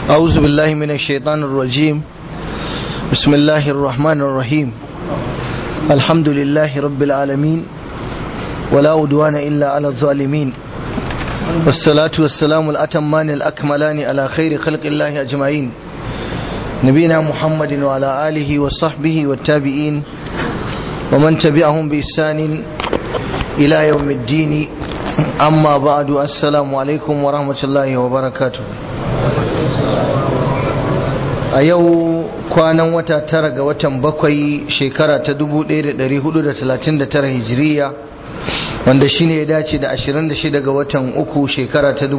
أعوذ بالله من الشيطان الرجيم بسم الله الرحمن الرحيم الحمد لله رب العالمين ولا أدوان إلا على الظالمين والصلاة والسلام الأتمان الأكملان على خير خلق الله أجمعين نبينا محمد وعلى آله وصحبه والتابعين ومن تبعهم بإحسان إلى يوم الدين أما بعد السلام عليكم ورحمة الله وبركاته a yau kwanan wata tara ga watan bakwai shekara ta 1439 hijiriya wanda shine ya dace da 26 ga watan uku shekara ta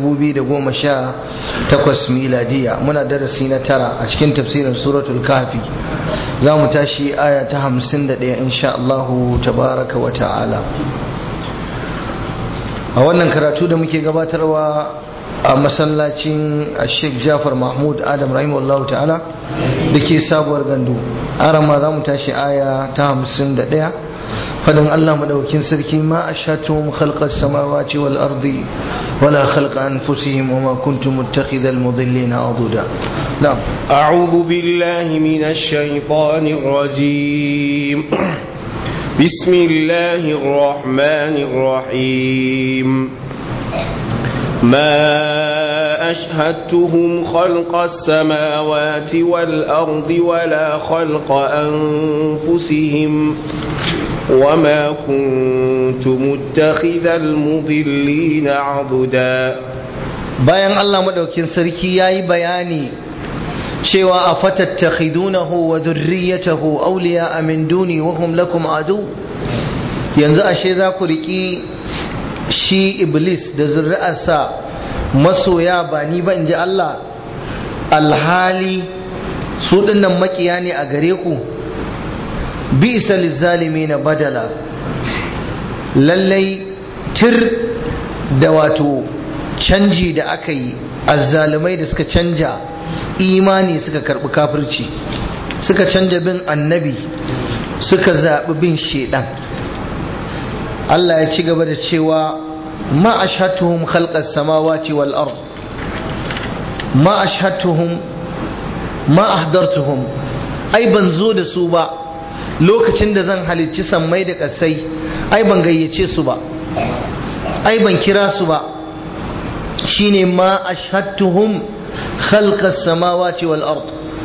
2018 miladiya muna darasi na tara a cikin tafsirin suratul kafi za mu tashi aya ta 51 insha Allahu tabaraka wa ta'ala a wannan karatu da muke gabatarwa a masallacin sheikh jafar mahmud adam rahimahullahu ta'ala da ke sabuwar gandu arama za mu tashi aya ta hamsin da ɗaya fadin allah maɗaukin sarki ma a shatuhum khalqar samawati wal ardi wala khalqa anfusihim wa ma kuntum muttakhidhal mudillina aduda na'am a'udhu billahi minash shaitanir rajim bismillahir rahmanir rahim ما أشهدتهم خلق السماوات والأرض ولا خلق أنفسهم وما كنت متخذ المضلين عضدا bayan Allah madaukin sarki yayi bayani cewa afatattakhidunahu wa dhurriyyatahu awliya'a min duni wa hum lakum adu yanzu ashe za ku riki shi iblis da zuri'arsa masoya ba ni ba in ji Allah alhali su dinnan makiya ne a gare ku bi isa lizzalimi na badala lallai tir da wato canji da aka yi azzalumai da suka canja imani suka karbi kafirci suka canja bin annabi suka zaɓi bin shaidan Allah ya ci gaba da cewa ma ashhatuhum khalqas samawati wal ard ma ashhatuhum ma ahdartuhum ai ban zo da su ba lokacin da zan halicci sammai da kasai ai ban gayyace su ba ai ban kira su ba shine ma ashhatuhum khalqas samawati wal ard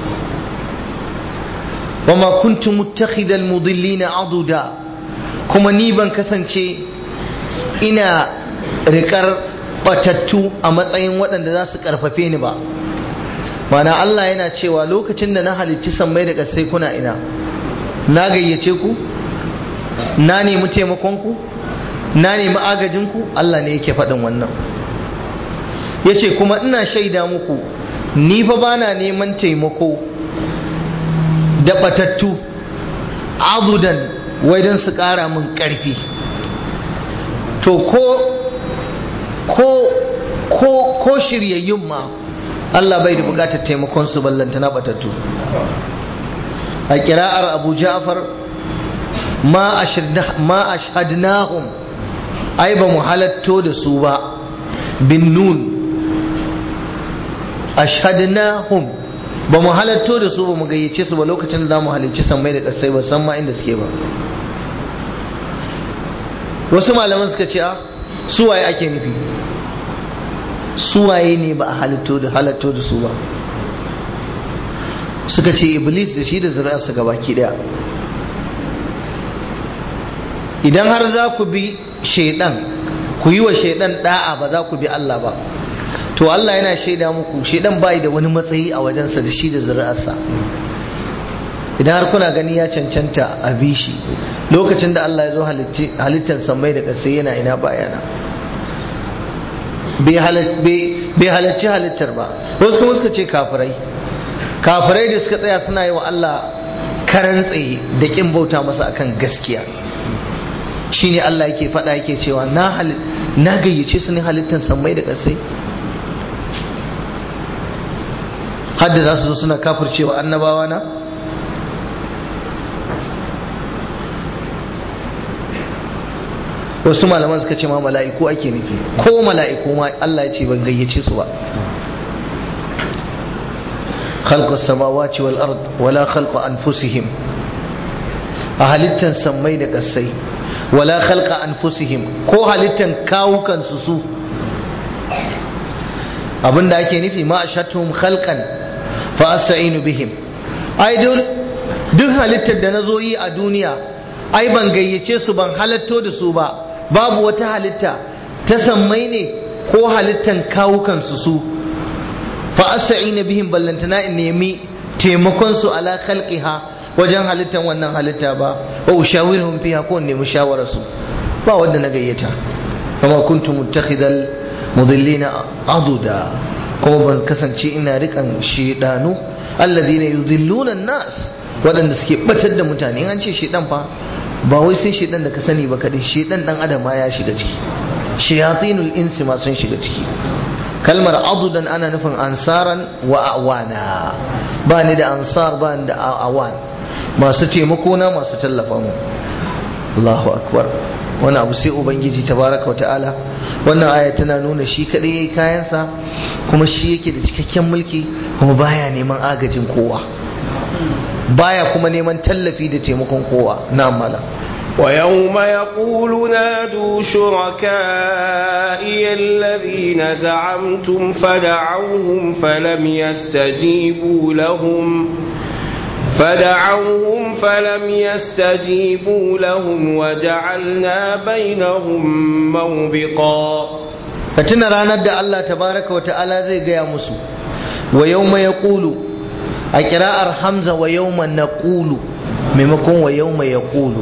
وما كنت متخذ المضلين عضدا kuma ni ban kasance ina rikar batattu a matsayin waɗanda za su ƙarfafe ni ba mana Allah yana cewa lokacin da na halicci sammai da ƙasai kuna ina na gayyace ku na nemi taimakonku na nemi agajinku Allah ne yake faɗin wannan ya ce kuma ina shaida muku ni fa bana neman taimako da batattu abudan wai don su ƙara min ƙarfi to ko ko ko ko shiryayyun ma Allah bai da buƙatar taimakon su ballanta na batattu a kira'ar Abu Ja'far ma ma ashhadnahum ai ba mu halatto da su ba bin nun ashhadnahum ba mu halatto da su ba mu gayyace su ba lokacin da za mu halicci sammai da ƙasai ba san ma inda suke ba wasu malaman suka ce a suwaye ake nufi suwaye ne ba a halitto da halatto da su ba suka ce iblis da shi da zuri'arsa gabaki daya idan har za ku bi shaidan ku yi wa shaidan da'a ba za ku bi Allah ba to Allah yana shaida muku shaidan bai da wani matsayi a wajensa da shi da zuri'arsa idan har kuna gani ya cancanta a bi shi lokacin da Allah ya zo halittar samai da ƙasai yana ina bayana bai halarci halittar ba wasu kuma suka ce kafirai kafirai da suka tsaya suna yi wa Allah karan tsaye da kin bauta masa akan gaskiya shine Allah yake faɗa yake cewa na gayyace su ne halittar samai da ƙasai hadda za su zo suna kafircewa annabawa na wasu malaman suka ce ma mala'iku ake nufi ko mala'iku ma Allah ya ce ban gayyace su ba khalqa samawati wal ard wala khalqa anfusihim a halittan sammai da kasai wala khalqa anfusihim ko halittan kawukan su su abinda ake nufi ma ashatum khalqan fa asta'inu bihim ai duk halittar da nazo yi a duniya ai ban gayyace su ban halatto da su ba babu wata halitta ta sammai ne ko halittan kawukan su su fa asta'inu bihim ballantana in nemi taimakon su ala khalqiha wajen halittan wannan halitta ba wa ushawiruhum fiha ko nemi shawarar su ba wanda na gayyata kama kuntu muttakhidal mudillina aduda kuma ban kasance ina rikan shedanu alladhina yudilluna nas waɗanda suke batar da mutane an ce shedan fa ba wai sai shedan da ka sani ba kadai shedan dan adam ma ya shiga ciki shayatinul insi ma sun shiga ciki kalmar adudan ana nufin ansaran wa awana ba ni da ansar ba ni da awan masu taimako na masu tallafa mu Allahu akbar wani abu sai ubangiji tabaraka wata'ala wannan aya tana nuna shi kadai yayi kayansa kuma shi yake da cikakken mulki kuma baya neman agajin kowa baya kuma neman tallafi da taimakon kowa na mala ويوم يقول نادوا شركائي الذين زعمتم فدعوهم فلم يستجيبوا لهم فدعوهم فلم يستجيبوا لهم وجعلنا بينهم موبقا فتنا ranar da Allah tabaraka wa ta'ala zai gaya musu wa yawma yaqulu a kira'ar hamza wa yawma naqulu maimakon wa yawma yaqulu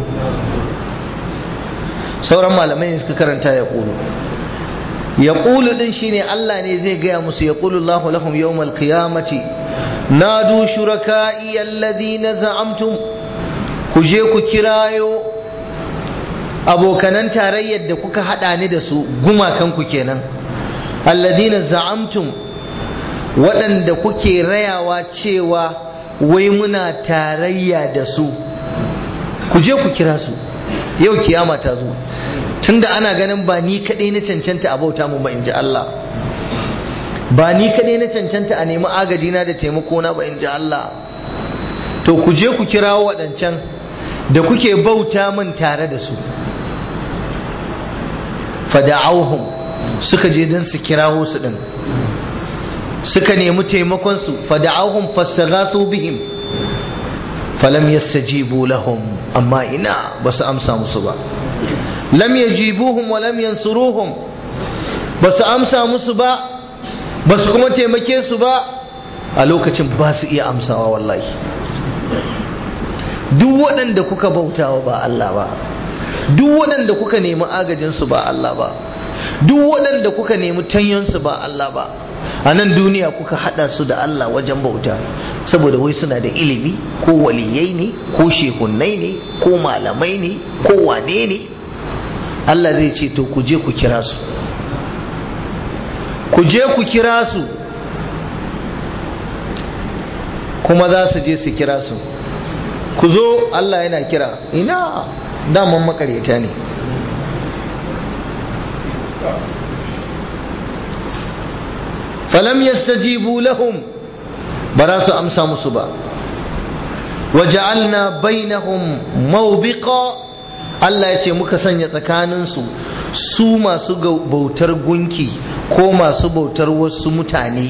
sauran malamai ne suka karanta yaqulu yaqulu din shine Allah ne zai gaya musu yaqulu Allahu lahum yawmal qiyamati nadu shuraka'i alladhina za'amtum ku je ku kirayo abokanan tarayyar da kuka hada ni da su gumakan ku kenan alladhina za'amtum waɗanda kuke rayawa cewa wai muna tarayya da su ku je ku kira su yau kiyama ta zo tunda ana ganin ba ni kaɗai na cancanta a bauta mu ba in ji Allah ba ni kaɗai na cancanta a nemi agajina da taimako na ba in ji Allah to ku je ku kira waɗancan da kuke bauta min tare da su fada'auhum suka je don su kirawo su ɗin suka nemi taimakon su fada'auhum fastaghasu bihim falam yastajibu lahum amma ina ba su amsa musu ba lam yajibuhum wa lam yansuruhum ba su amsa musu ba ba su kuma taimake su ba a lokacin ba su iya amsawa wallahi duk waɗanda kuka bautawa ba Allah ba duk waɗanda kuka nemi agajinsu ba Allah ba duk waɗanda kuka nemi tanyonsu ba Allah ba a nan duniya kuka haɗa su da Allah wajen bauta saboda wai suna da ilimi ko waliyai ne ko shehunnai ne ko malamai ne ko wane ne Allah zai ce to ku je ku kira su ku je ku kira su kuma za su je su kira su ku zo Allah yana kira ina daman makaryata ne falam yastajibu lahum ba za su amsa musu ba waja'alna bainahum mawbiqa Allah ya ce muka sanya tsakaninsu su masu bautar gunki ko masu bautar wasu mutane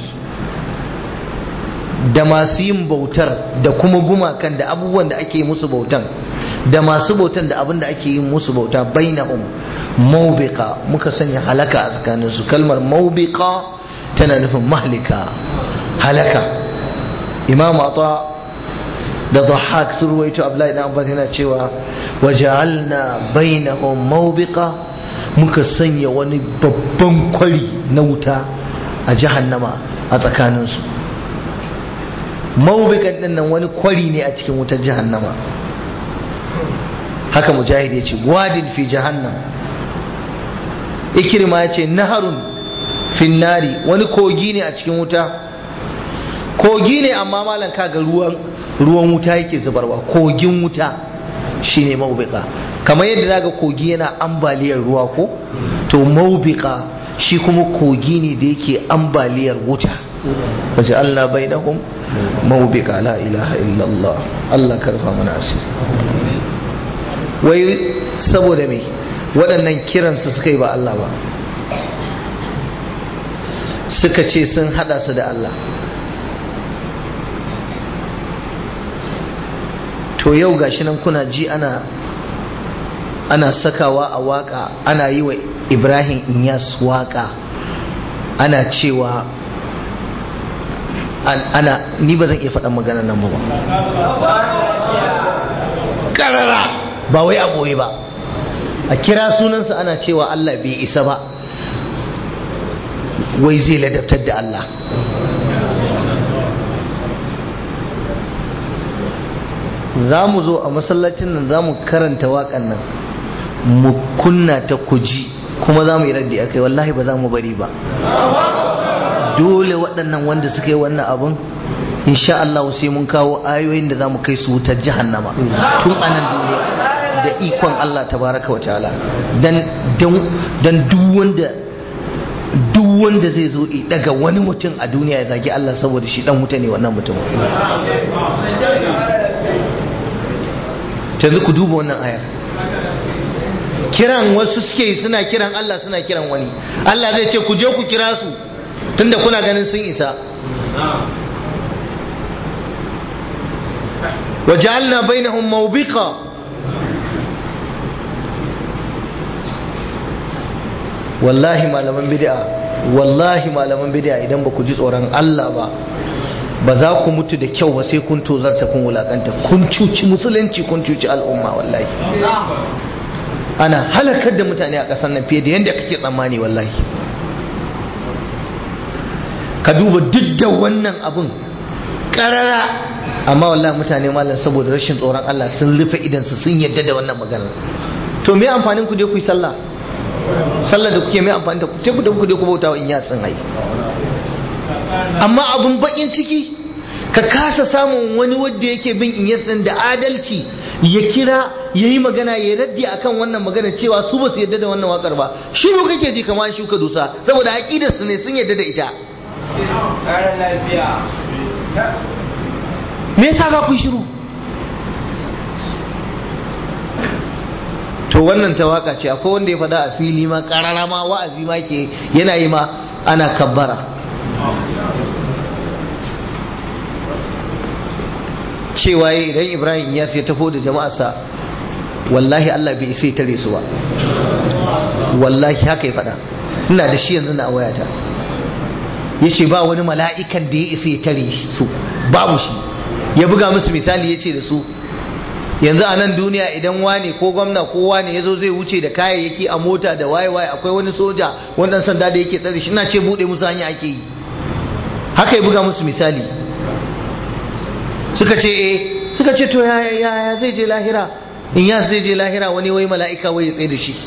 da masu yin bautar da kuma gumakan da abubuwan da ake musu bautan da masu bautan da abin da ake yin musu bauta bainahum mawbiqa muka sanya halaka a tsakaninsu kalmar mawbiqa tana nufin mahlika halaka imam ata da dhahak sun ruwaito abdullahi dan abbas yana cewa waja'alna bainahum mawbiqa muka sanya wani babban kwari na wuta a jahannama a tsakaninsu mawbiqan din nan wani kwari ne a cikin wutar jahannama haka mujahid ya ce wadin fi jahannam ikirma ya ce naharun finnari wani kogi ne a cikin wuta kogi ne amma malam kaga ruwan ruwan wuta yake zubarwa kogin wuta shine maubika kamar yadda zaga kogi yana ambaliyar ruwa ko to maubika shi kuma kogi ne da yake ambaliyar wuta waja'alna bainahum mawbiqa la ilaha illallah Allah karfa mana asiri wai saboda me waɗannan kiransu suka yi ba Allah ba suka ce sun hada su da Allah to yau gashi nan kuna ji ana ana sakawa a waka ana yi wa ibrahim inyas waka ana cewa ana ni ba zan iya faɗan magana nan ba ƙarara ba wai a ɓoye ba a kira sunansa ana cewa allah bai isa ba wai zai ladabtar da allah za mu zo a masallacin nan za mu karanta waƙan nan mu kunna ta kuji kuma za mu yi raddi a kai wallahi ba za mu bari ba dole waɗannan wanda suka yi wannan abun insha Allah sai mun kawo ayoyin da za mu kai su wutar jahannama tun anan duniya da ikon Allah tabaraka wa ta'ala dan dan duk wanda duk wanda zai zo daga wani mutum a duniya ya zagi Allah saboda shi dan wuta ne wannan mutum yanzu ku duba wannan ayar kiran wasu suke suna kiran Allah suna kiran wani Allah zai ce ku je ku kira su tunda kuna ganin sun isa وجعلنا بينهم موبقا wallahi malaman bid'a wallahi malaman bid'a idan ba ku ji tsoron Allah ba ba za ku mutu da kyau ba sai kun tozarta kun wulakanta kun cuci musulunci kun cuci al'umma wallahi ana halakar da mutane a ƙasar nan fiye da yadda kake tsammani wallahi ka duba duk da wannan abun ƙarara amma wallahi mutane malam saboda rashin tsoron Allah sun rufe idansu sun yadda da wannan maganar to me amfanin ku je ku yi sallah sallah da kuke mai amfani da ku sai ku da ku je ku bauta wa in yatsun ai amma abun bakin ciki ka kasa samun wani wanda yake bin in yatsun da adalci ya kira ya yi magana ya raddi akan wannan magana cewa su ba su yadda da wannan wakar ba shiru kake ji kamar shuka dusa saboda aqidar su ne sun yadda da ita me yasa za ku yi shiru to wannan ta waka ce akwai wanda ya fada a fili ma karara ma wa'azi ma ke yana yi ma ana kabbara cewa ya idan ibrahim ya sai tafo da jama'arsa wallahi allah bai isa tare su ba wallahi haka ya fada ina da shi yanzu na wayata ya ce ba wani mala'ikan da ya isa ya tare su babu shi ya buga musu misali ya ce da su yanzu a nan duniya idan wane ko gwamna ko wane ya zo zai wuce da kayayyaki a mota da waye waye akwai wani soja wannan sanda da yake tsare shi ina ce bude musu hanya ake yi haka ya buga musu misali suka ce eh suka ce to ya ya zai je lahira in ya zai je lahira wani wai mala'ika wai ya tsaye da shi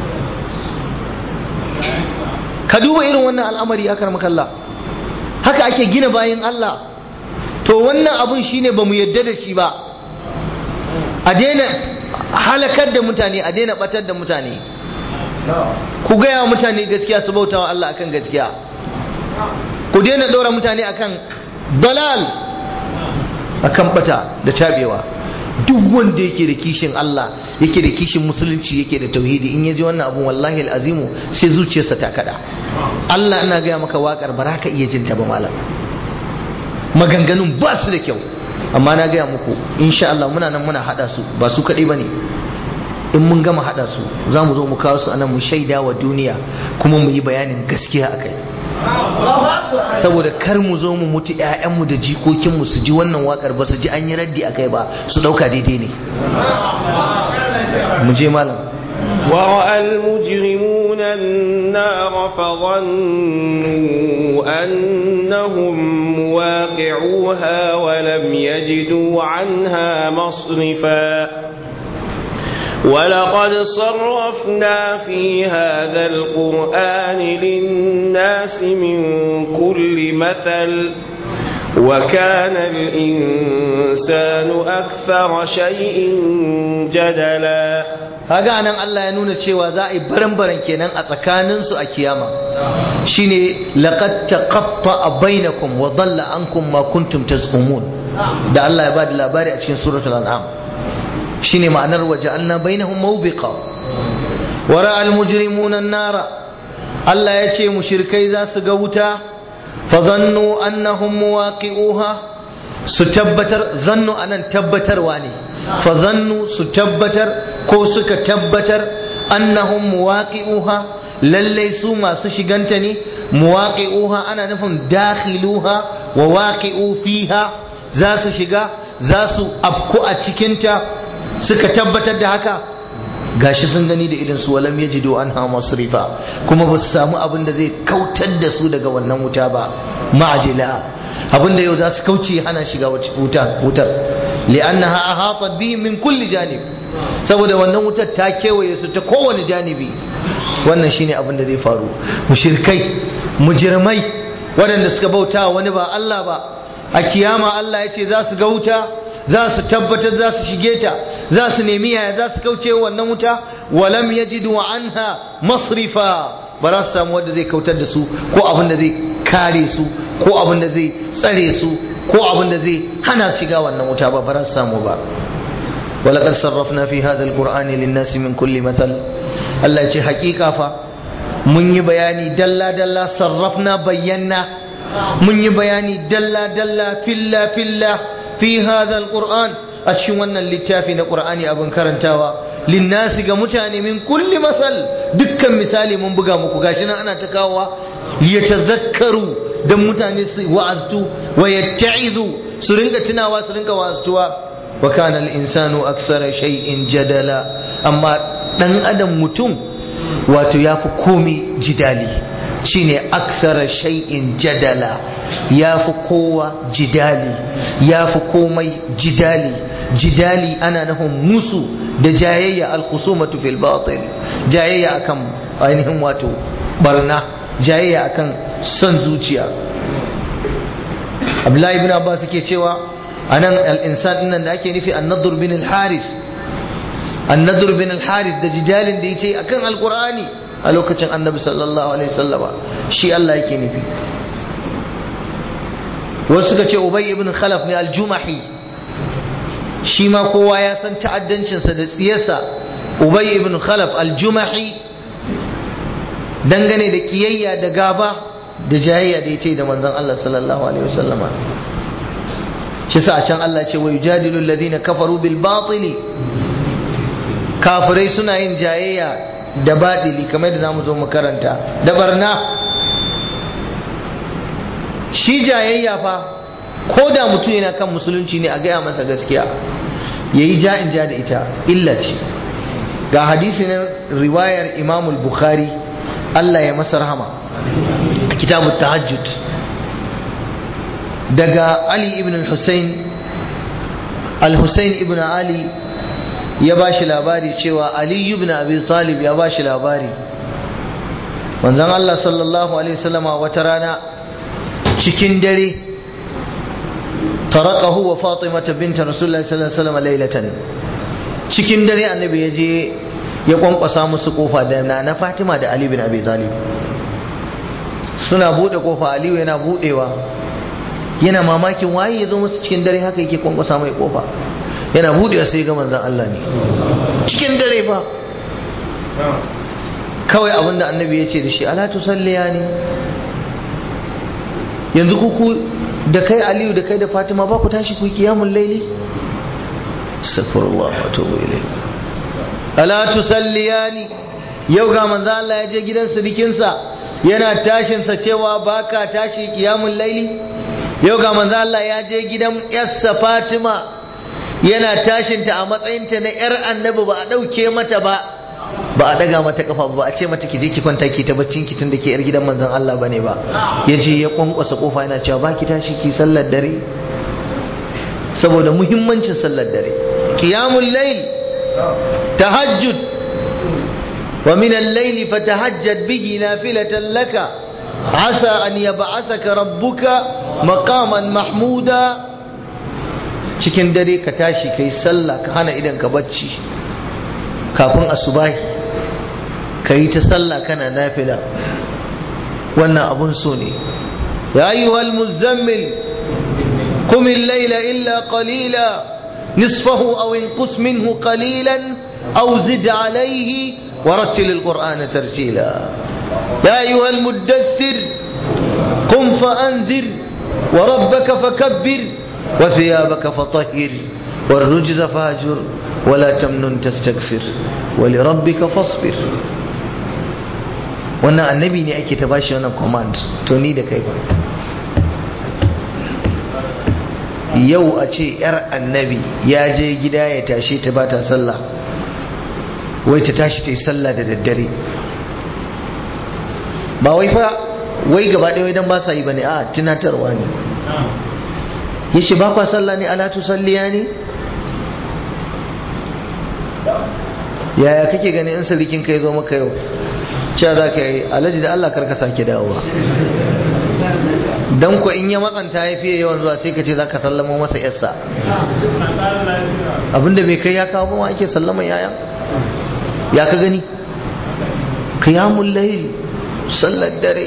ka duba irin wannan al'amari ya karmakalla haka ake gina bayan Allah to wannan abun shine bamu yadda da shi ba a daina halakar da mutane a daina batar da mutane ku gaya wa mutane gaskiya su bautawa Allah akan gaskiya ku daina ɗora mutane akan dalal akan bata da tabewa duk wanda yake da kishin Allah yake da kishin musulunci yake da tauhidi in yaji wannan abun wallahi al'azimu sai zuciyarsa ta kada Allah ina gaya maka wakar ba ka iya jinta ba malam maganganun ba su da kyau amma na gaya muku insha Allah muna nan muna hada su ba su kadai bane in mun gama hada su za mu zo mu kawo su anan mu shaida wa duniya kuma mu yi bayanin gaskiya akai saboda kar mu zo mu mutu ƴaƴanmu da jikokinmu su ji wannan wakar ba su ji an yi raddi akai ba su dauka daidai ne mu je malam ورأى المجرمون النار فظنوا أنهم مواقعوها ولم يجدوا عنها مصرفا ولقد صرفنا في هذا القرآن للناس من كل مثل وكان الإنسان أكثر شيء جدلا kaga anan Allah ya nuna cewa za a yi baran-baran kenan a tsakanin su a kiyama shine laqad taqatta bainakum wa dhalla ankum ma kuntum tazumun da Allah ya bada labari a cikin suratul an'am shine ma'anar waja'alna bainahum mawbiqa wara al-mujrimuna an-nara Allah ya ce mushrikai za su ga wuta fa zannu annahum muwaqi'uha su tabbatar zannu anan tabbatarwa ne fa zannu su tabbatar ko suka tabbatar annahum muwaqi'uha lalle su masu shiganta ne muwaqi'uha ana nufin dakhiluha wa waqi'u fiha za su shiga za su afku a cikinta suka tabbatar da haka gashi sun gani da idan su walam yajidu anha masrifa kuma ba su samu abin da zai kautar da su daga wannan wuta ba ma'ajila abin da yau za su kauce hana shiga wutar wutar li'annaha ahatat bihim min kulli janib saboda wannan wutar ta kewaye su ta kowane janibi wannan shine abin da zai faru mushrikai mujirmai waɗanda suka bauta wani ba Allah ba a kiyama Allah ya ce za su ga wuta za su tabbatar za su shige ta za su nemi yaya za su kauce wannan wuta walam yajidu anha masrifa ba za su samu wanda zai kautar da su ko abin da zai kare su ko abin da zai tsare su ko abin da zai hana shiga wannan wuta ba ba za su samu ba ولقد صرفنا في هذا القرآن للناس من كل مثل الله يجي حقيقة فا من يبياني دلا دلا صرفنا بينا من يبياني دلا دلا فلا فلا في هذا القرآن أشي وانا اللتافي القرآن أبن كرنتاوا للناس كمتاني من كل مثل دكا مثالي من بقى مكوكاشنا أنا تكاوا ليتذكروا دم متاني وعزتوا ويتعظوا سرنك تناوا سرنك وعزتوا وكان الإنسان أكثر شيء جدلا أما دن أدم متم wato ya fi komi jidali shine aksara shay'in jadala ya fi kowa jidali ya fi komai jidali jidali ana nufin musu da jayayya alkhusumatu fil batil jayayya akan ainihin wato barna jayayya akan son zuciya Abdullahi ibn Abbas yake cewa anan al-insan nan da ake nufi an-nadr bin al-haris an-nadr bin al-haris da jidalin da yace akan al-qur'ani a lokacin annabi sallallahu alaihi wasallama shi Allah yake nufi wasu suka ce ubay ibn khalaf ne al-jumahi shi ma kowa ya san ta'addancinsa da tsiyarsa ubay ibn khalaf al-jumahi dangane da kiyayya da gaba da jayayya da yace da manzon Allah sallallahu alaihi wasallama shi sa a can Allah ce wa yujadilu alladhina kafaru bil batili kafirai suna yin jayayya da baɗili kamar da zamu zo mu karanta da barna shi jayayya fa ko da mutum yana kan musulunci ne a gaya masa gaskiya yayi ja in ja da ita illa ce ga hadisi na riwayar imamul bukhari Allah ya masa rahama a kitabut tahajjud daga Ali ibn al-Husayn al-Husayn ibn Ali ya ba shi labari cewa Ali ibn Abi Talib ya ba shi labari manzon Allah sallallahu alaihi wasallama wata rana cikin dare tarakahu wa Fatima binta Rasulullahi sallallahu alaihi wasallam lailatan cikin dare annabi ya je ya kwankwasa musu kofa da na Fatima da Ali ibn Abi Talib suna bude kofa Aliyu yana budewa yana mamakin waye ya zo musu cikin dare haka yake kwankwasa mai kofa yana budewa sai ga manzan Allah ne cikin dare fa kawai abinda annabi ya ce da shi ala tusalliya ne yanzu kuku da kai aliyu da kai da fatima ba ku tashi ku yi kiyamun laili astaghfirullah wa atubu ilayh ala tusalliya ne yau ga manzan Allah ya je gidan sirikinsa yana tashinsa cewa baka tashi kiyamun laili yau ga manzo Allah ya je gidan yarsa Fatima yana tashinta a matsayinta na yar annabi ba a dauke mata ba ba a daga mata kafa ba a ce mata ki je ki kwanta ki ta baccin ki tunda ke yar gidan manzon Allah bane ba ya je ya kwankwasa kofa yana cewa ba ki tashi ki sallar dare saboda muhimmancin sallar dare qiyamul layl tahajjud wa min al-layli fatahajjad bihi nafilatan laka عسى أن يبعثك ربك مقاما محمودا cikin dare ka tashi kai sallah ka hana idan ka bacci kafin asubahi ka yi ta sallah kana nafila wannan abun so ne ya ayyuhal muzammil قم الليل إلا قليلا نصفه أو انقص منه قليلا أو زد عليه ورتل القرآن ترتيلا يا أيها المدثر قم فأنذر وربك فكبر وثيابك فطهر والرجز فاجر ولا تمنن تستكثر ولربك فاصبر wannan annabi ne ake ta bashi wannan command to ni da kai ba yau a ce yar annabi ya je gida ya tashi ta ba ta sallah wai ta tashi ta yi sallah da daddare ba wai fa wai gaba ɗaya idan ba sa yi ba ne a tunatarwa ne ya ce ba kwa sallah ne alatu salliya ne yaya kake gani in sirikin ka ya zo maka yau cewa za ka yi alaji da allah karka sake dawowa dan ko in ya matsanta ya fiye yawan zuwa sai ka ce za ka sallama masa yarsa abinda bai kai ya kawo ba ake sallama yaya ya ka gani qiyamul layl sallar dare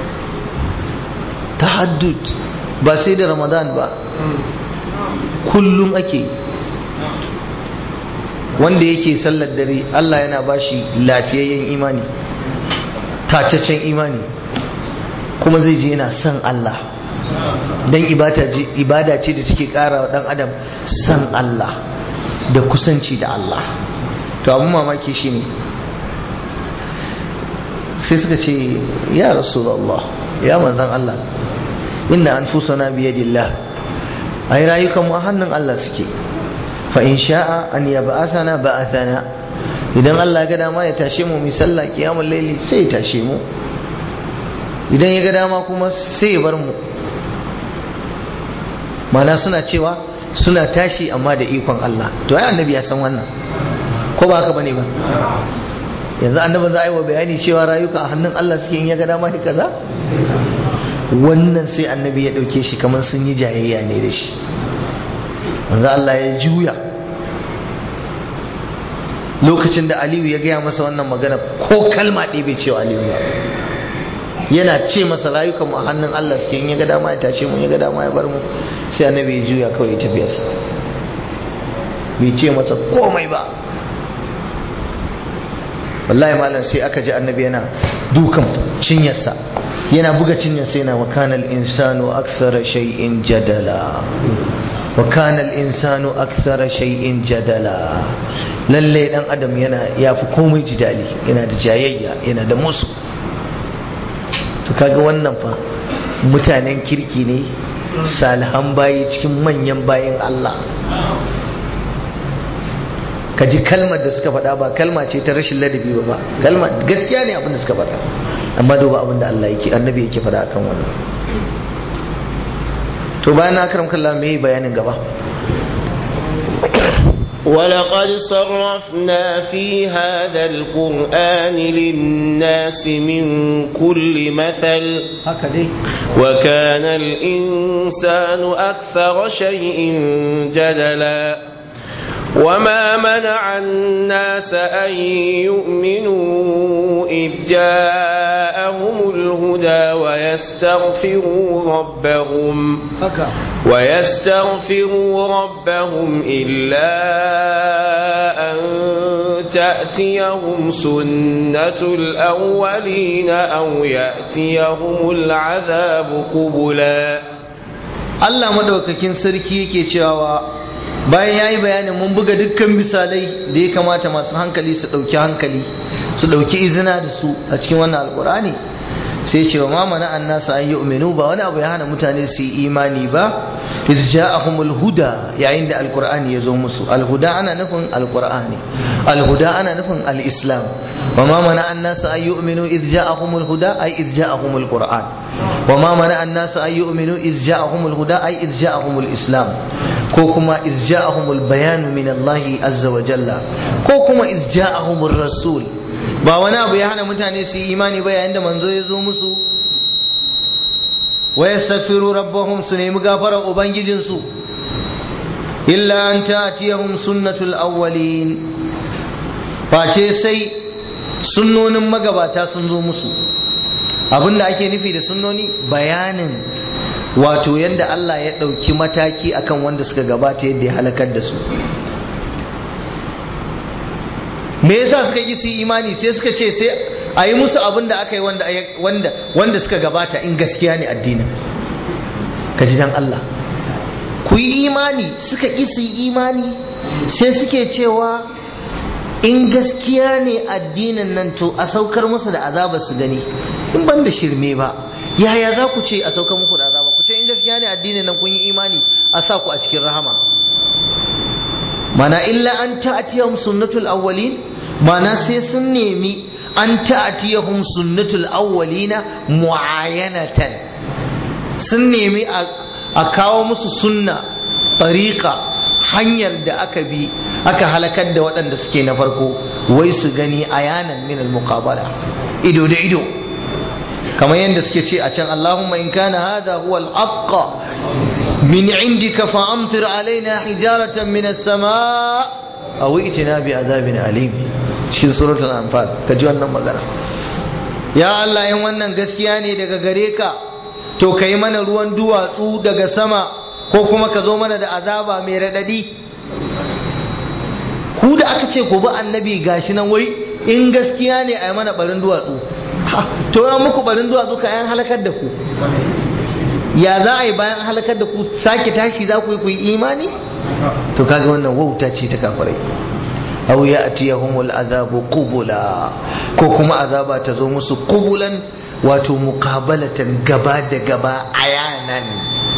tahaddud ba sai da ramadan ba kullum ake wanda yake sallar dare Allah yana bashi lafiyayyen imani tacaccen imani kuma zai je yana son Allah don ibada ce da take kara wa dan adam son Allah da kusanci da Allah to abin mamaki shi ne sai suka ce ya rasulallah ya manzan Allah inna anfusana biyadillah ai rayukan mu a hannun Allah suke fa in sha'a an yab'athana ba'athana idan Allah ya ga dama ya tashe mu mu sallah kiyamul laili sai ya tashe mu idan ya ga dama kuma sai ya bar mu mana suna cewa suna tashi amma da ikon Allah to ai annabi ya san wannan ko ba haka bane ba yanzu annabi za a yi wa bayani cewa rayuka a hannun Allah suke in ya ga dama shi kaza wannan sai annabi ya dauke shi kamar sun yi jayayya ne da shi manzo Allah ya juya lokacin da Aliyu ya gaya masa wannan magana ko kalma ɗaya bai cewa Aliyu ba yana ce masa rayukan mu a hannun Allah suke in ya ga dama ya tashe mu ya ga dama ya bar mu sai annabi ya juya kawai ya tafi sa bai ce masa komai ba wallahi malam sai aka ji annabi yana dukan cinyarsa yana buga cinyarsa yana wa kanal insanu aksara shay'in jadala wa kanal insanu aksara shay'in jadala lalle dan adam yana yafi komai jidali yana da jayayya yana da musu to kaga wannan fa mutanen kirki ne salihan bayi cikin manyan bayin Allah ka ji kalmar da suka faɗa ba kalma ce ta rashin ladabi ba ba kalma gaskiya ne abin da suka faɗa amma duba abin da Allah yake annabi yake faɗa akan wannan to bayan na karam kallah me bayanin gaba ولقد صرفنا في هذا القرآن للناس من كل مثل وكان الإنسان أكثر شيء جدلا وما منع الناس أن يؤمنوا إذ جاءهم الهدى ويستغفروا ربهم ويستغفروا ربهم إلا أن تأتيهم سنة الأولين أو يأتيهم العذاب قبلا Allah madaukakin sarki yake cewa bayan ya yi bayanin mun buga dukkan misalai da ya kamata masu hankali su ɗauki hankali su ɗauki izina da su a cikin wannan alkur'ani sai ce wa mamana an nasa an yi umenu ba wani abu ya hana mutane su yi imani ba iz ja'ahumul huda yayin da alkur'ani ya zo musu alhuda ana nufin alkur'ani alhuda ana nufin al-islam wa ma mana an nasa an yu'minu iz ja'ahumul huda ay iz ja'ahumul qur'an wa ma mana an nasa an yu'minu iz ja'ahumul huda ay iz ja'ahumul islam ko kuma iz ja'ahumul bayan min Allah azza wa jalla ko kuma iz ja'ahumur rasul ba wani abu ya hana mutane su yi imani ba yayin da manzo ya zo musu wa yastaghfiru rabbahum su nemi gafarar ubangijinsu illa an ta'tiyahum sunnatul awwalin face sai sunnonin magabata sun zo musu abinda ake nufi da sunnoni bayanin wato yadda Allah ya ɗauki mataki akan wanda suka gabata yadda ya halakar da su me yasa suka yi su imani sai suka ce sai a yi musu abin da aka yi wanda wanda suka gabata in gaskiya ne addinin ka ji dan Allah ku yi imani suka ƙi su yi imani sai suke cewa in gaskiya ne addinin nan to a saukar musu da azaba su gani in ban da shirme ba yaya za ku ce a saukar muku da azaba ku ce in gaskiya ne addinin nan kun yi imani a sa ku a cikin rahama mana illa an ta'atiyahum sunnatul awwalin mana sai sun nemi an ta'atiyahum sunnatul awwalina muayyanatan sun nemi a kawo musu sunna tariqa hanyar da aka bi aka halakar da waɗanda suke na farko wai su gani ayanan min al-muqabala ido da ido kamar yadda suke ce a can Allahumma in kana hadha huwa al-haqq min indika fa amtir alaina hijaratan min as-samaa aw itina bi azabin alim cikin suratul anfal kaji wannan magana ya Allah in wannan gaskiya ne daga gare ka to kai mana ruwan duwatsu daga sama ko kuma ka zo mana da azaba mai raɗaɗi ku da aka ce ku bi annabi gashi nan wai in gaskiya ne a yi mana barin duwatsu to ya muku barin duwatsu ka yan halakar da ku ya za a yi bayan halakar da ku sake tashi za ku yi ku yi imani to kaga wannan wauta ce ta kafirai aw ya'tiyahumul azabu qubula ko kuma azaba ta zo musu qubulan wato muqabalatan gaba da gaba ayanan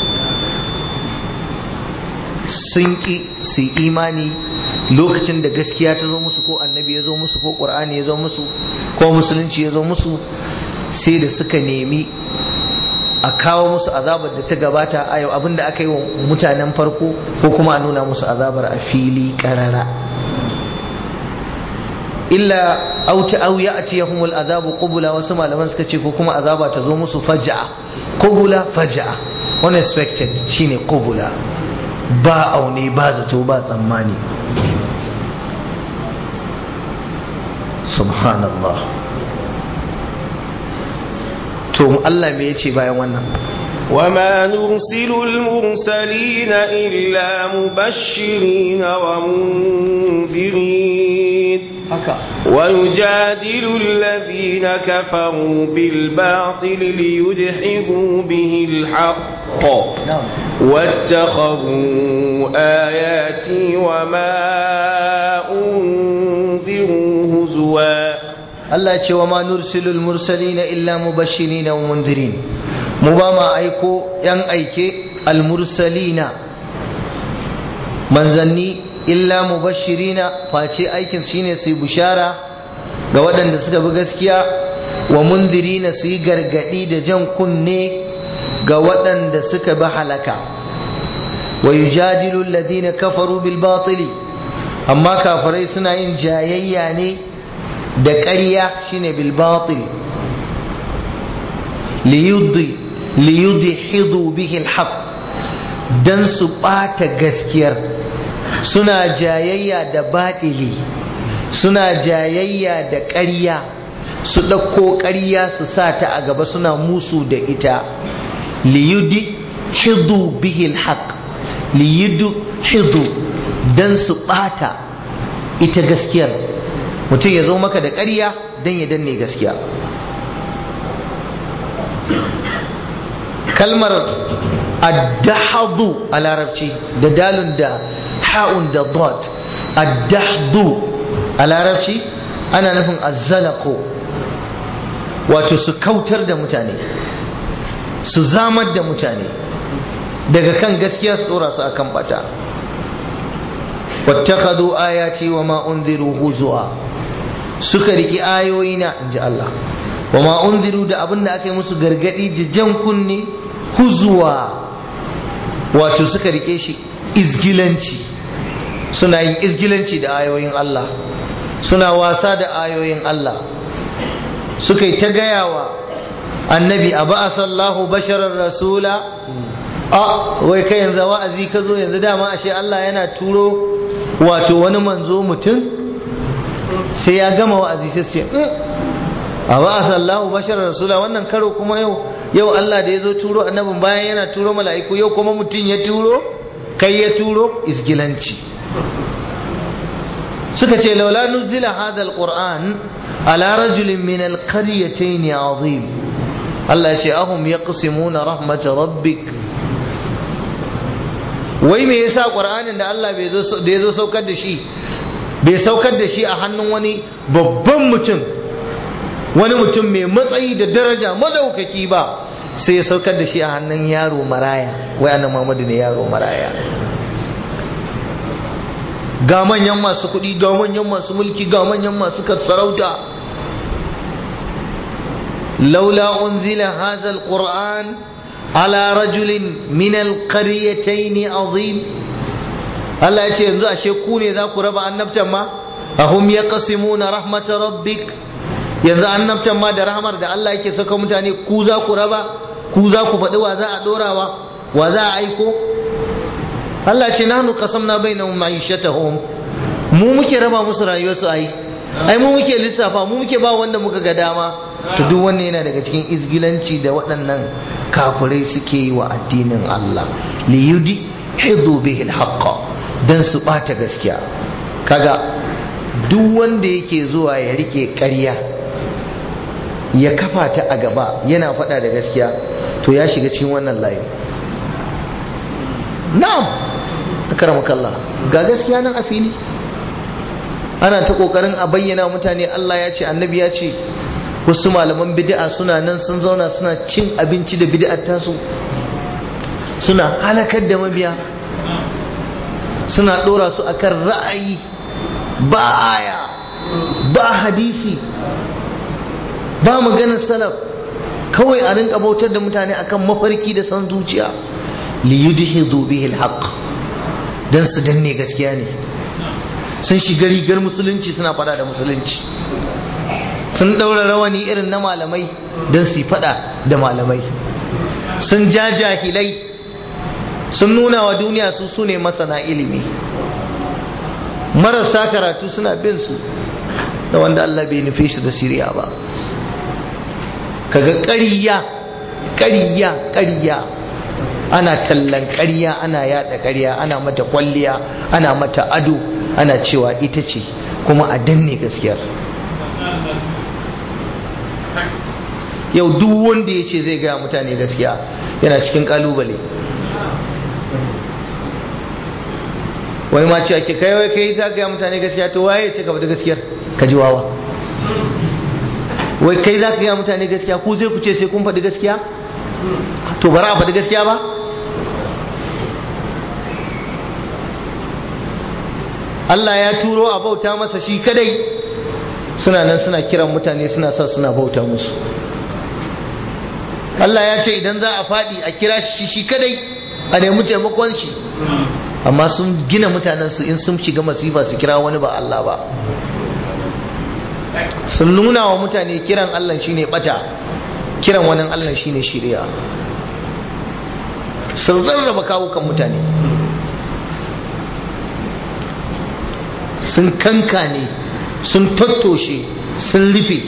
sun ki su imani lokacin da gaskiya ta zo musu ko annabi ya zo musu ko qur'ani ya zo musu ko musulunci ya zo musu sai da suka nemi a kawo musu azabar da ta gabata a yau abinda aka yi wa mutanen farko ko kuma a nuna musu azabar a fili karara illa auta au ya ati yahumul azabu qubula wasu malaman suka ce ko kuma azaba ta zo musu faja'a qubula faja'a unexpected shine qubula ba aune ba zato ba tsammani subhanallah to Allah me yace bayan wannan وما نرسل المرسلين إلا مبشرين ومنذرين haka ويجادل الذين كفروا بالباطل ليدحضوا به الحق na'am واتخذوا آياتي وما أنذروا هزوا Allah ya ce wa ma nursilul mursalina illa mubashirina wa mundirin mu ba ma aiko yan aike al mursalina manzanni illa mubashirina face aikin shine su yi bushara ga waɗanda suka bi gaskiya wa mundirina su yi gargaɗi da jan kunne ga waɗanda suka bi halaka wa yujadilu alladhina kafaru bil batili amma kafirai suna yin jayayya ne da ƙarya shine bil batil liyudi liyudhidu bihi al haqq dan su ɓata gaskiyar suna jayayya da baɗili suna jayayya da ƙarya su ɗauko ƙarya su sa ta a gaba suna musu da ita liyudi hidu bihil haq liyudu hidu don su ɓata ita gaskiyar mutum ya zo maka da ƙarya don ya danne gaskiya kalmar addahadu a larabci da dalun da ha'un da dot addahdu a larabci ana nufin azzalako wato su kautar da mutane su zamar da mutane daga kan gaskiya su dora su akan bata wattakhadhu ayati wa ma unziru huzua suka riki ayoyina inji Allah wa ma unziru da abin da aka yi musu gargadi da jan kunne huzwa wato suka rike shi izgilanci suna yin izgilanci da ayoyin Allah suna wasa da ayoyin Allah suka yi ta gayawa annabi a ba'asallahu basharar rasula a wai kai yanzu wa'azi ka zo yanzu dama ashe Allah yana turo wato wani manzo mutum sai ya gama wa'azi sai su ce a ba a sallahu bashar rasula wannan karo kuma yau yau Allah da ya zo turo annabin bayan yana turo mala'iku yau kuma mutum ya turo kai ya turo isgilanci suka ce laula nuzila hadha alquran ala rajulin min alqaryatayn azim Allah ya ce ahum yaqsimuna rahmat rabbik wai me yasa qur'anin da Allah bai zo da yazo saukar da shi bai saukar da shi a hannun wani babban mutum wani mutum mai matsayi da daraja madaukaki ba sai ya saukar da shi a hannun yaro maraya wai annan Muhammadu ne yaro maraya ga manyan masu kuɗi ga manyan masu mulki ga manyan masu sarauta laula unzila hadha alquran ala rajulin min alqaryatayn azim Allah ya ce yanzu ashe ku ne za ku raba annabtan ma ahum yaqsimuna rahmat rabbik yanzu annabtan ma da rahmar da Allah yake saka mutane ku za ku raba ku za ku faɗi wa za a ɗorawa wa za a aiko Allah ce nahnu qasamna bainahum ma'ishatahum mu muke raba musu rayuwarsu ai ai mu muke lissafa mu muke ba wanda muka ga dama to duk wannan yana daga cikin izgilanci da waɗannan kafirai suke yi wa addinin Allah li yudi hidu bihi alhaqqa dan su bata gaskiya kaga duk wanda yake zuwa ya rike ƙarya ya kafa ta a gaba yana faɗa da gaskiya to ya shiga cikin wannan layi na'am akramakallah ga gaskiya nan a fili ana ta kokarin a bayyana mutane Allah ya ce annabi ya ce wasu malaman bid'a suna nan sun zauna suna cin abinci da bid'ar tasu suna halakar da mabiya suna dora su akan ra'ayi ba aya ba hadisi ba maganar salaf kawai a rinka bautar da mutane akan mafarki da san zuciya li yudhidu bihi alhaq dan su danne gaskiya ne sun shiga rigar musulunci suna fada da musulunci sun daura rawani irin na malamai dan su fada da malamai sun ja jahilai sun nuna wa duniya su su ne masana ilimi marasa karatu suna bin su da wanda Allah bai nufe shi da siriya ba kaga ƙariya ƙariya ƙariya ana tallan ƙarya ana yada ƙarya ana mata kwalliya ana mata ado ana cewa ita ce kuma a danne gaskiyar yau duk wanda ya ce zai gaya mutane gaskiya yana cikin kalubale wani ma ce ake kai wai kai za gaya mutane gaskiya to waye ce ka faɗi gaskiyar ka ji wawa wai kai za ka gaya mutane gaskiya ku zai ku ce sai kun faɗi gaskiya to bara a faɗi gaskiya ba Allah ya turo a bauta masa shi kadai suna nan suna kiran mutane suna sa suna bauta musu Allah ya ce idan za a faɗi a kira shi shi kadai a nemi taimakon shi amma sun gina mutanen su in sun shiga masifa su kira wani ba Allah ba sun nuna wa mutane kiran Allah shine bata kiran wani Allah shine shiriya sun rarraba kawukan mutane sun kankane sun tattoshe sun rufe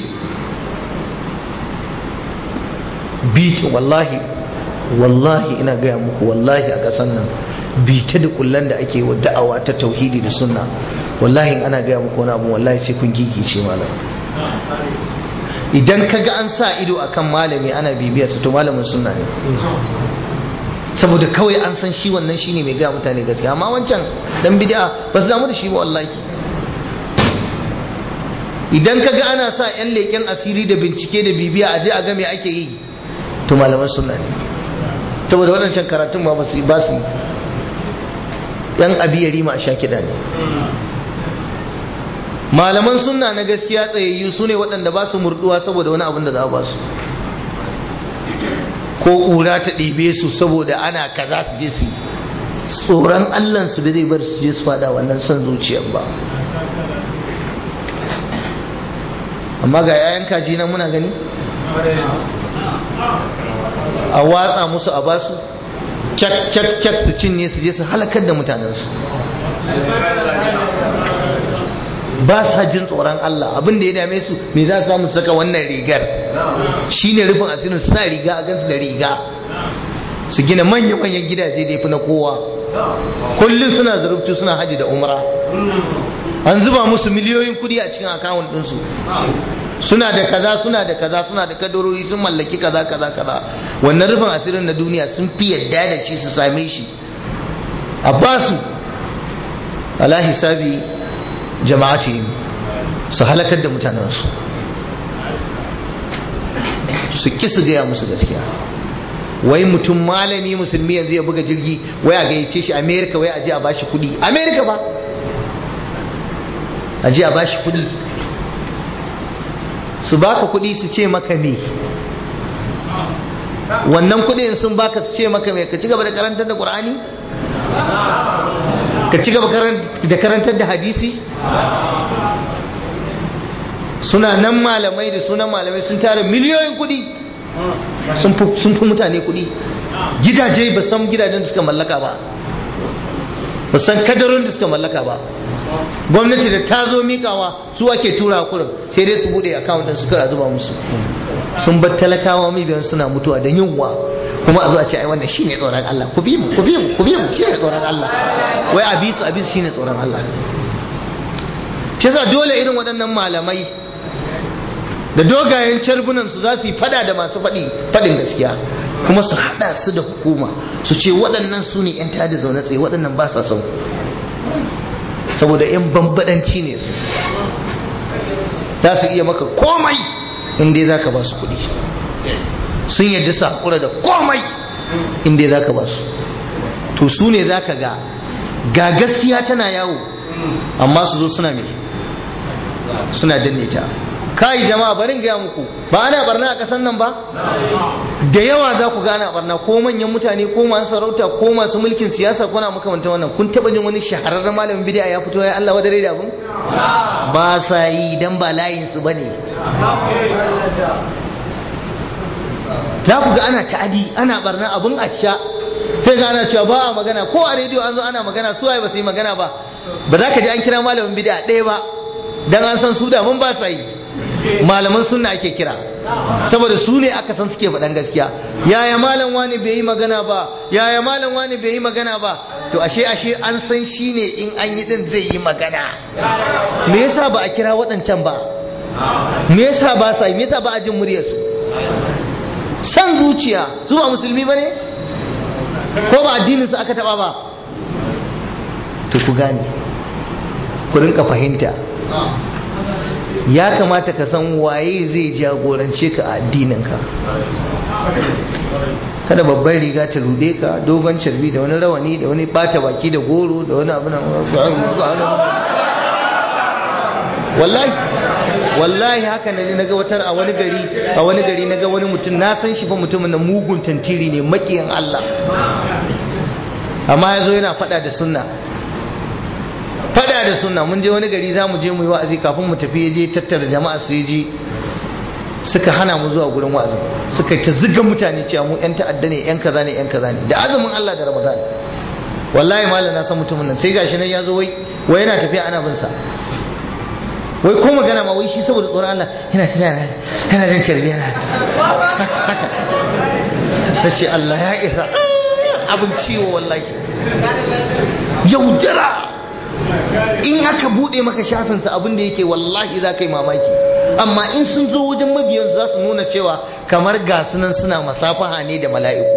bita wallahi wallahi ina gaya muku wallahi a ƙasan nan bita da kullan da ake wa da'awa ta tauhidi da sunna wallahi ana gaya muku wani abu wallahi sai kun gigice malam idan kaga an sa ido akan malami ana bibiya su to malamin sunna ne saboda kawai an san shi wannan shine mai gaya mutane gaskiya amma wancan dan bid'a ba su damu da shi ba wallahi idan kaga ana sa yan leken asiri da bincike da bibiya a je a ga me ake yi to malaman sunna ne saboda waɗancan karatun ba su ba su yan abiyari ma sha kiɗa ne malaman sunna na gaskiya tsayayyu su ne waɗanda ba su murduwa saboda wani abin da za a ba su ko ƙura ta ɗebe su saboda ana kaza su je su yi tsoron allansu da zai bar su je su fada wannan son zuciyar ba amma ga yayan kaji nan muna gani a watsa musu a basu cak cak cak su cinye su je su halakar da mutanensu ba sa jin tsoron Allah abin da ya dame su me za su samu saka wannan rigar shine rufin asirin su sa riga a gansu da riga su gina manya-manyan gidaje da ya fi na kowa kullum suna zarubtu suna haji da umra an zuba musu miliyoyin kudi a cikin akawun ɗinsu suna da kaza suna da kaza suna da kadarori sun mallaki kaza kaza kaza wannan rufin asirin na duniya sun fi yadda da shi su same shi a basu ala hisabi jama'atihim su halakar da mutanensu su ki su gaya musu gaskiya wai mutum malami musulmi yanzu ya buga jirgi wai a gayyace shi amerika wai a je a bashi kudi amerika ba a je a bashi kudi su baka kudi su ce maka me wannan kudin sun baka su ce maka me ka ci gaba da karantar da qur'ani ka ci gaba da karantar da hadisi suna nan malamai da sunan malamai sun tara miliyoyin kudi sun fi mutane kudi gidaje ba san gidajen da suka mallaka ba ba san kadarin da suka mallaka ba gwamnati da ta zo mikawa su ake tura kurin sai dai su bude akawun din suka zuba musu sun bar talakawa biyan suna mutuwa da yunwa kuma a zo a ce ai wannan shine tsoron Allah ku bi mu ku bi mu ku bi mu shine tsoron Allah wai a bi su a bi su shine tsoron Allah shi yasa dole irin waɗannan malamai da dogayen carbunan su za su yi fada da masu faɗi faɗin gaskiya kuma su haɗa su da hukuma su ce waɗannan su ne 'yan tada zaune tsaye waɗannan ba sa son saboda 'yan bambadanci ne su za su iya maka komai inda za ka ba su kuɗi sun yadda su haƙura da komai inda za ka ba su to su ne za ka ga ga gaskiya tana yawo amma su zo suna mai suna danne ta kai jama'a barin gaya muku ba ana barna a kasan nan ba da yawa za ku gana barna ko manyan mutane ko masu sarauta ko masu mulkin siyasa kuna makamanta wannan kun taba jin wani shahararren malamin bid'a ya fito ya Allah wadare da abun ba sa yi dan ba layin su bane za ku ga ana ta'adi ana barna abun asha sai ga ana cewa ba a magana ko a rediyo an zo ana magana su waye ba su yi magana ba ba za ka ji an kira malamin bid'a ɗaya ba dan an san su da mun ba sa yi malaman sunna ake kira saboda su ne aka san suke faɗan gaskiya yaya malam wani bai yi magana ba yaya malam wani bai yi magana ba to ashe ashe an san shi ne in an yi din zai yi magana me yasa ba a kira waɗancan ba me yasa ba sa me yasa ba a jin muryarsu san zuciya su ba musulmi ba ne ko ba addinin su aka taba ba to ku gane ku rinka fahimta ya kamata ka san waye zai jagorance ka a addininka kada babban riga ta rude ka dogon carbi da wani rawani da wani bata baki da goro da wani abu wallahi wallahi haka na naga watar a wani gari a wani gari naga wani mutum na san shi fa mutumin na mugun tantiri ne makiyan Allah amma yazo yana fada da sunna fada da sunna mun je wani gari za mu je mu yi wa'azi kafin mu tafi je tattara jama'a su je suka hana mu zuwa gurin wa'azi suka ta ziga mutane cewa mu yan ta'adda ne yan kaza ne yan kaza ne da azumin Allah da Ramadan wallahi malam na san mutumin nan sai gashi nan ya zo wai wai yana tafiya ana bin sa wai ko magana ma wai shi saboda tsoron Allah yana tafiya na yana jin carbi yana na ce Allah ya isa abin ciwo wallahi yaudara in aka bude maka shafinsa abin da yake wallahi za ka yi mamaki amma in sun zo wajen mabiyansu za su nuna cewa kamar gasunan suna masafaha ne da mala'iku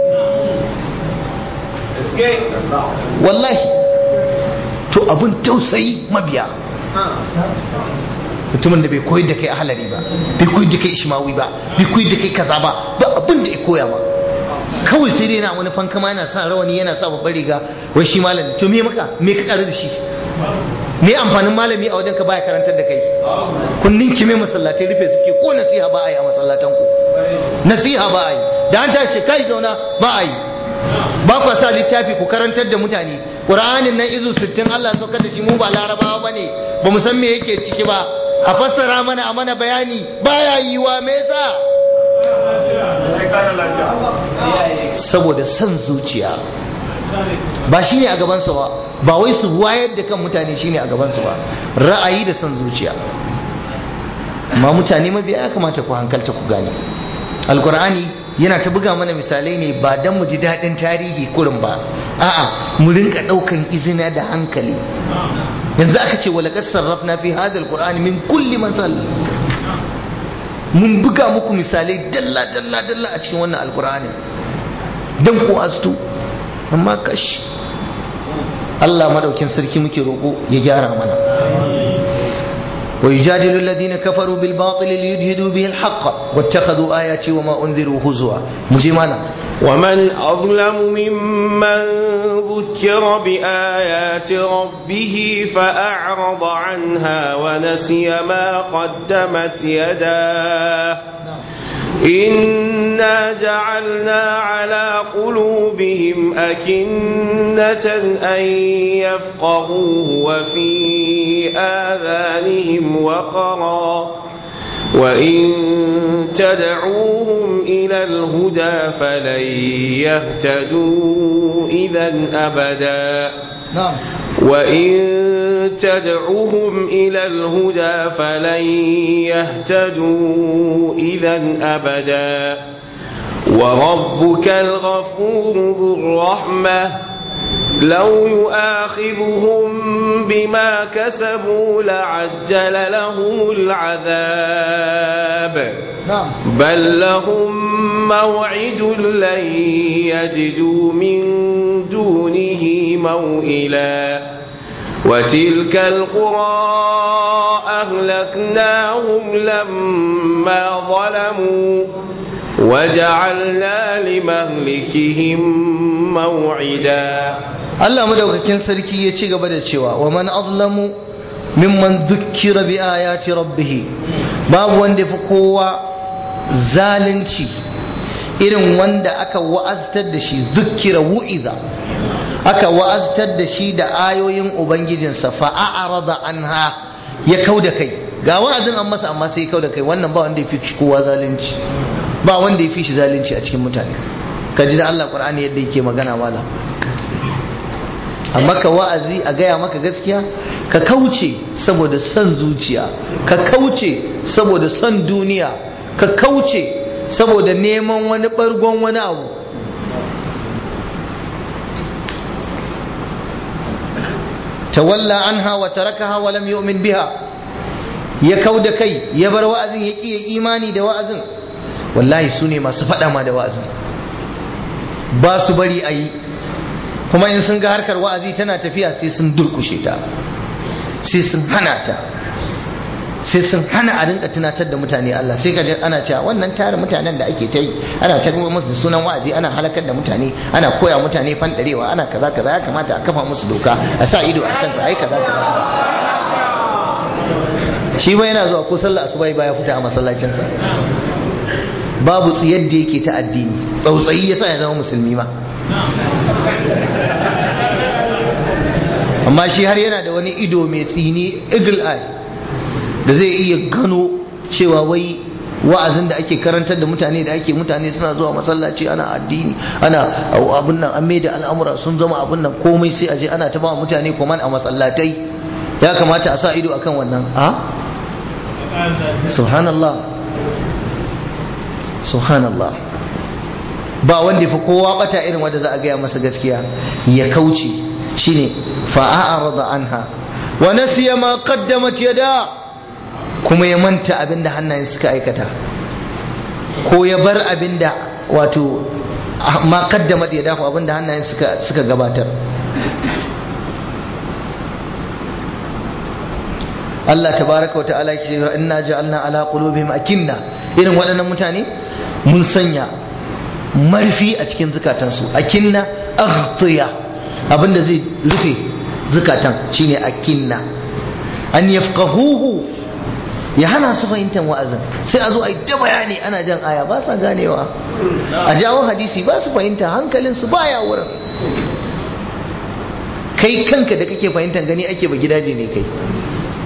wallahi to abin tausayi mabiya mutumin da bai koyar da kai ahalari ba bai koyar da kai ishmawi ba bai koyar da kai kaza ba ba abin da ya koya ma kawai sai dai na wani fankama yana sa rawani yana sa babbar riga wai shi malami to me maka me ka karu da shi me amfanin malami a wajen ka baya karantar da kai kun ninki me masallatai rufe suke ko nasiha ba a yi a masallatan ku nasiha ba a yi da an tashi kai zauna ba a yi ba ku sa littafi ku karantar da mutane qur'anin nan izu 60 Allah ya saukar da shi mu ba larabawa bane ba mu san me yake ciki ba a fassara mana a mana bayani baya yiwa me yasa saboda son zuciya ba shi ne a gabansa ba ba wai su wayar da kan mutane shine a gabansu ba ra'ayi da son zuciya amma mutane mabiya ya kamata ku hankalta ku gane alkur'ani yana ta buga mana misalai ne ba don mu ji daɗin tarihi kurin ba a'a mu rinka ɗaukan izina da hankali yanzu aka ce wala sarrafna fi hadha alqur'ani min kulli masal mun buga muku misalai dalla dalla dalla a cikin wannan alqur'ani dan ku astu amma kash Allah madaukin sarki muke roko ya gyara mana ويجادل الذين كفروا بالباطل ليدهدوا به الحق واتخذوا آياتي وما أنذروا هزوا مجمانا ومن أظلم ممن ذكر بآيات ربه فأعرض عنها ونسي ما قدمت يداه إنا جعلنا على قلوبهم أكنة أن يفقهوه وفي آذانهم وقرا وإن تدعوهم إلى الهدى فلن يهتدوا إذا أبدا نعم وإن تدعوهم إلى الهدى فلن يهتدوا إذا أبدا وربك الغفور ذو الرحمة لو يؤاخذهم بما كسبوا لعجل لهم العذاب نعم بل لهم موعد لن يجدوا من دونه موئلا وتلك القرى أهلكناهم لما ظلموا وجعلنا لمهلكهم موعدا Allah madaukakin sarki ya ci gaba da cewa wa man azlamu mimman dhukkira bi ayati rabbih babu wanda fi kowa zalunci irin wanda aka wa'aztar da shi dhukkira wu'iza aka wa'aztar da shi da ayoyin ubangijinsa fa a'rada anha ya kauda kai ga wa'azin an masa amma sai ya kauda kai wannan ba wanda ya fi kowa zalunci ba wanda ya fi shi zalunci a cikin mutane ka ji da Allah Qur'ani yadda yake magana mala amma ka wa'azi a gaya maka gaskiya ka kauce saboda son zuciya ka kauce saboda son duniya ka kauce saboda neman wani bargon wani abu tawalla anha wa tarakaha wa lam yu'min biha ya kauda kai ya bar wa'azin ya ƙi imani da wa'azin wallahi su ne masu faɗa ma da wa'azin ba su bari a yi kuma in sun ga harkar wa'azi tana tafiya sai sun durkushe ta sai sun hana ta sai sun hana a rinka tunatar da mutane Allah sai kaje ana cewa wannan tare mutanen da ake ta yi ana ta kuma musu sunan wa'azi ana halakar da mutane ana koya mutane fandarewa ana kaza kaza ya kamata a kafa musu doka a sa ido a kansa ai kaza kaza shi ba yana zuwa ko sallah asuba baya fita a masallacinsa babu tsiyar da yake ta addini tsautsayi yasa ya zama musulmi ma amma shi har yana da wani ido mai tsini eagle eye da zai iya gano cewa wai wa'azin da ake karantar da mutane da ake mutane suna zuwa masallaci ana addini ana abun nan an da al'amura sun zama abun nan komai sai a je ana ta ba mutane koman a masallatai ya kamata a sa ido akan wannan a subhanallah subhanallah ba wanda fi kowa bata irin wanda za a gaya masa gaskiya ya kauce shine fa'arada anha wa nasiya ma qaddamat yada kuma ya manta abinda hannayen suka aikata ko ya bar abinda wato ma qaddamat yada ko abinda hannayen suka suka gabatar Allah tabaraka wa ta'ala yake cewa inna ja'alna ala qulubihim akinna irin waɗannan mutane mun sanya marfi a cikin zukatansu akinna aghtiya abinda zai rufe zukatan shine akinna an yafqahuhu ya hana su fahimtar wa'azin sai a zo a yi ta bayani ana jan aya ba sa ganewa a jawo hadisi ba su fahimta hankalinsu baya wurin kai kanka da kake fahimtar gani ake ba gidaje ne kai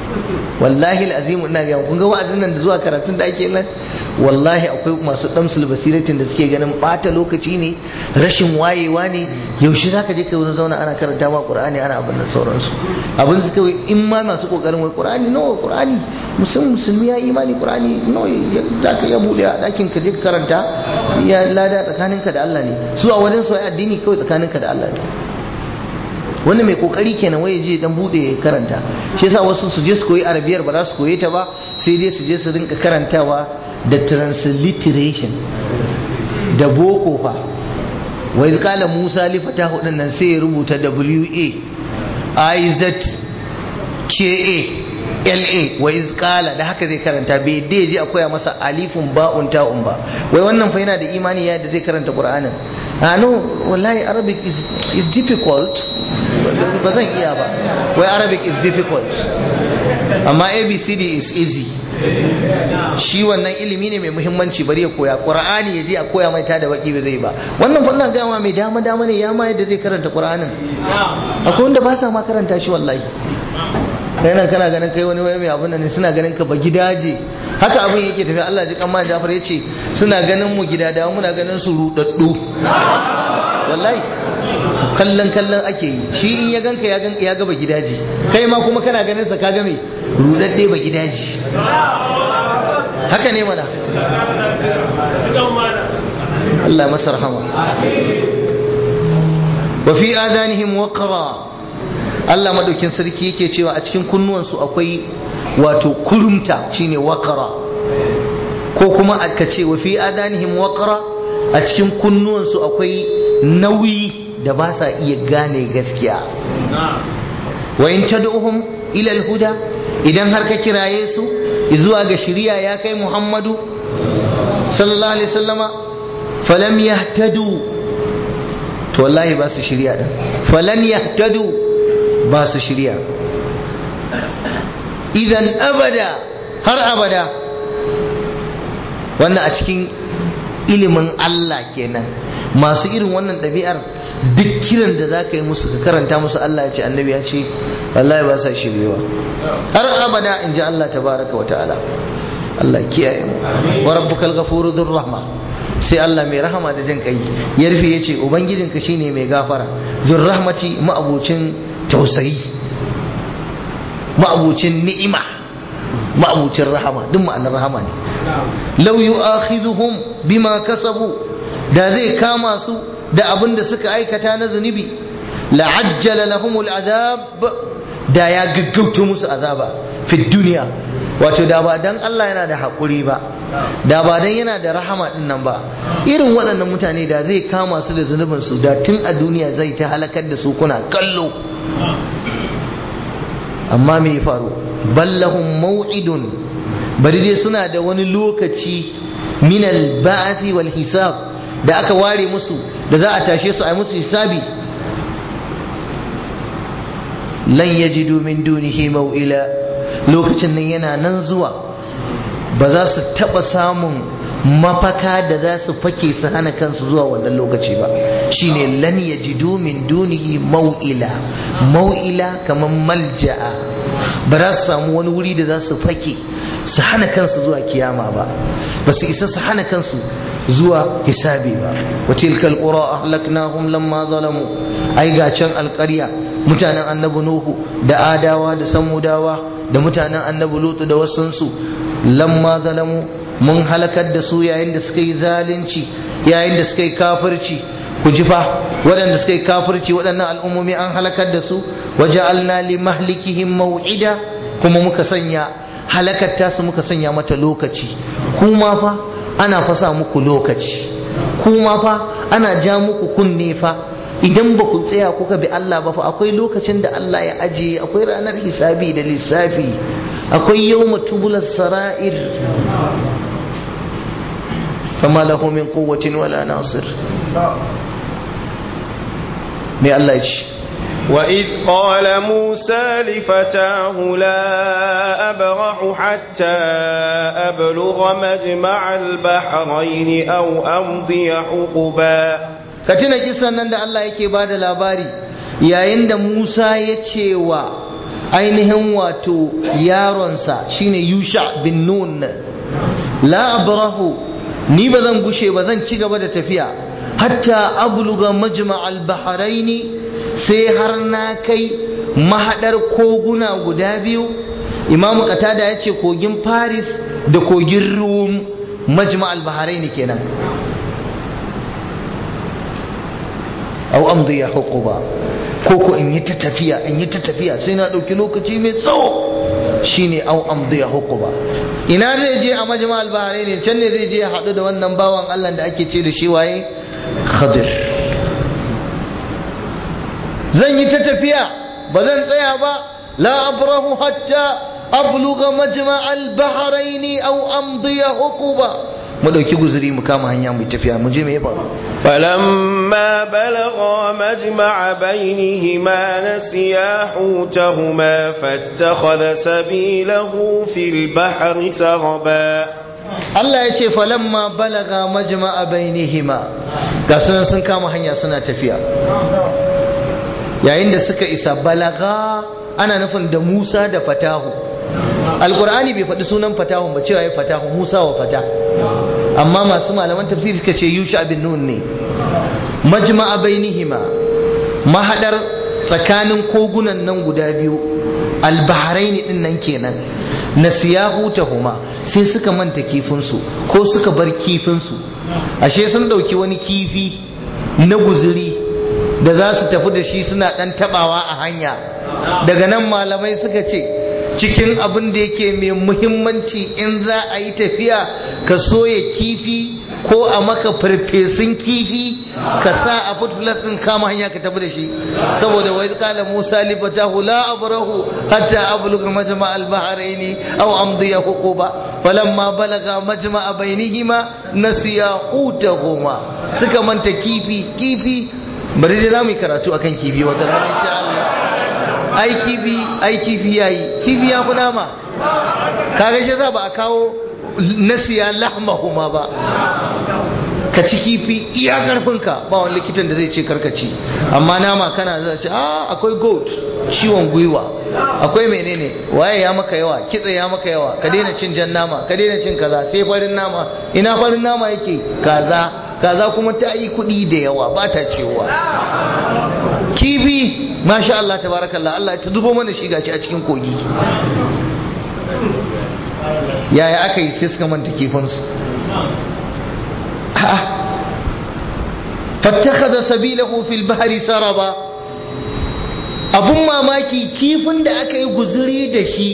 wallahi al'azimu ina ga kun ga wa'azin nan da zuwa karatun da ake nan wallahi akwai masu damsul basiratin da suke ganin bata lokaci ne rashin wayewa ne yaushe zaka je kai wurin zauna ana karanta ma qur'ani ana abin da sauransu abin su kawai in ma masu kokarin wai qur'ani no qur'ani musulmi musulmi ya imani qur'ani no zaka ya bude a dakin ka je ka karanta ya lada tsakaninka da Allah ne su a wajen su addini kawai tsakaninka da Allah ne wanda mai kokari kenan waye je dan bude ya karanta shi yasa wasu su je su koyi arabiyar ba za su koye ta ba sai dai su je su rinka karantawa da transliteration da boko fa wai kala Musa li fatahu din nan sai ya rubuta W A I Z K A L A wa izqala da haka zai karanta bai dai je akwai masa alifun ba'un ta'un ba wai wannan fa yana da imani ya da zai karanta Qur'anin ah no wallahi arabic is is difficult ba zan iya ba wai arabic is difficult amma abcd is easy shi wannan ilimi ne mai muhimmanci bari ya koya qur'ani ya je a koya mai ta da baki ba zai ba wannan fa ina ga mai dama dama ne ya ma yadda zai karanta qur'anin akwai wanda ba sa ma karanta shi wallahi kai nan kana ganin kai wani mai abin nan suna ganin ka ba gidaje haka abin yake tafiya Allah ji kan Jafar yace suna ganin mu gida da muna ganin su rudaddu wallahi kallon kallon ake yi shi in ya ganka ya gan ya gaba gidaje kai ma kuma kana ganin sa ka ga me rudadde ba gidaje haka ne mana Allah masa rahama wa fi adanihim waqra Allah madaukin sarki yake cewa a cikin kunnuwansu akwai wato kurumta shine waqra ko kuma aka ce wa fi adanihim waqra a cikin kunnuwansu akwai nauyi da ba sa iya gane gaskiya wa in tad'uhum ila al-huda idan har ka kiraye su zuwa ga shari'a ya kai Muhammadu sallallahu alaihi wasallama falam yahtadu to wallahi ba su shari'a din falan yahtadu ba su shari'a idan abada har abada wannan a cikin ilimin Allah kenan masu irin wannan ɗabi'ar duk kiran da za ka yi musu ka karanta musu Allah ya ce annabi ya ce wallahi ba sa shiryewa har abada in ji Allah tabaraka wa ta'ala Allah kiyaye mu wa rabbukal ghafuru dhur rahma sai Allah mai rahama da jin kai ya rufe ya ce ubangijinka shine mai gafara dhur rahmati ma'abucin tausayi ma'abucin ni'ima ma'abucin rahama duk ma'anar rahama ne law yu'akhidhuhum bima kasabu da zai kama su da abin da suka aikata na zunubi la'ajjala lahumul azab da ya gaggauto musu azaba fi duniya wato da ba dan Allah yana da haƙuri ba da ba dan yana da rahama din nan ba irin waɗannan mutane da zai kama su da zunubin su da tun a duniya zai ta halakar da su kuna kallo amma me ya faru ballahum mau'idun bari dai suna da wani lokaci minal ba'athi wal hisab da aka ware musu da za a tashe su a musu hisabi lan yajidu min dunihi mau'ila lokacin nan yana nan zuwa ba za su taba samun mafaka da za su fake su hana kansu zuwa wannan lokaci ba shine lan yajidu min dunihi mau'ila mau'ila kamar malja'a ba za su samu wani wuri da za su fake su hana kansu zuwa kiyama ba ba su isa su hana kansu zuwa hisabi ba wa tilkal qura ahlaknahum lamma zalamu ai ga can alƙarya mutanen annabi nuhu da adawa da samudawa da mutanen annabi lutu da wasunsu lamma zalamu mun halakar da su yayin da suka yi zalunci yayin da suka yi kafirci ku ji fa waɗanda suka yi kafirci waɗannan al'ummomi an halakar da su waja'alna li mahlikihim maw'ida kuma muka sanya halakar tasu muka sanya mata lokaci kuma fa ana fasa muku lokaci kuma fa ana ja muku kunne fa idan ba ku tsaya kuka bi Allah ba fa akwai lokacin da Allah ya ajiye akwai ranar hisabi da lissafi akwai yawma tubulas sara'ir fama lahu min quwwatin wala nasir me Allah ya ce وإذ قال موسى لفتاه لا أبرح حتى أبلغ مجمع البحرين أو أمضي حقبا katina kisan nan da Allah yake ba da labari yayin da Musa ya ce wa ainihin wato yaronsa shine yusha bin nun la abrahu ni ba zan gushe ba zan ci gaba da tafiya hatta abluga majma al-bahraini sai har na kai mahadar koguna guda biyu imam qatada ya ce kogin paris da kogin rum majma al-bahraini kenan au amdi ya hukuba ko ko in yi ta tafiya in yi ta tafiya sai na ɗauki lokaci mai tsawo shine au amdi ya hukuba ina zai je a majma al-bahraini can ne zai je ya haɗu da wannan bawan Allah da ake ce da shi waye khadir zan yi ta tafiya ba zan tsaya ba la abrahu hatta abluga majma al-bahrain aw amdi huquba mu dauki guzuri mu kama hanya mu tafiya mu je me ya faru فلما بلغا مجمع بينهما نسيا حوتهما فاتخذ سبيله في البحر سربا Allah ya ce falamma balaga majma'a bainihima ga sunan sun kama hanya suna tafiya yayin da suka isa balaga ana nufin da Musa da Fatahu Alkur'ani bai faɗi sunan Fatahun ba cewa ya Fatahu Musa wa Fata amma masu malaman tafsiri suka ce Yusha bin Nun ne majma'a bainihima mahadar tsakanin kogunan nan guda biyu albaharaini din nan kenan nasiyahu tahuma sai suka manta kifinsu ko suka bar kifinsu ashe sun dauki wani kifi na guzuri da za su tafi da shi suna dan tabawa a hanya daga nan malamai suka ce cikin abin da yake mai muhimmanci in za a yi tafiya ka soya kifi ko a maka farfesun kifi ka sa a footplus din kama hanya ka tafi da shi saboda wai kala Musa li fatahu la abrahu hatta ablugha majma' al-bahraini aw amdiya huquba falamma balaga majma' bainihima nasiya hutahuma suka manta kifi kifi bari dai zamu yi karatu akan kifi wata rana insha Allah ai kifi ai kifi yayi kifi ya fi nama kaga shi za ba a kawo nasiya lahmahuma ba ka ci kifi iya karfinka ba wani likitan da zai ce karkaci amma nama kana za ce ah akwai goat ciwon gwiwa akwai menene waye ya maka yawa kitse ya maka yawa ka daina cin jan nama ka daina cin kaza sai farin nama ina farin nama yake kaza kaza kuma ta yi kuɗi da yawa ba ta cewa kifi masha Allah tabarakallah Allah ta zubo mana shi gaci a cikin kogi yaya aka yi sai suka manta kifinsu fattakaza sabilahu fil bahri saraba abun mamaki kifin da aka yi guzuri da shi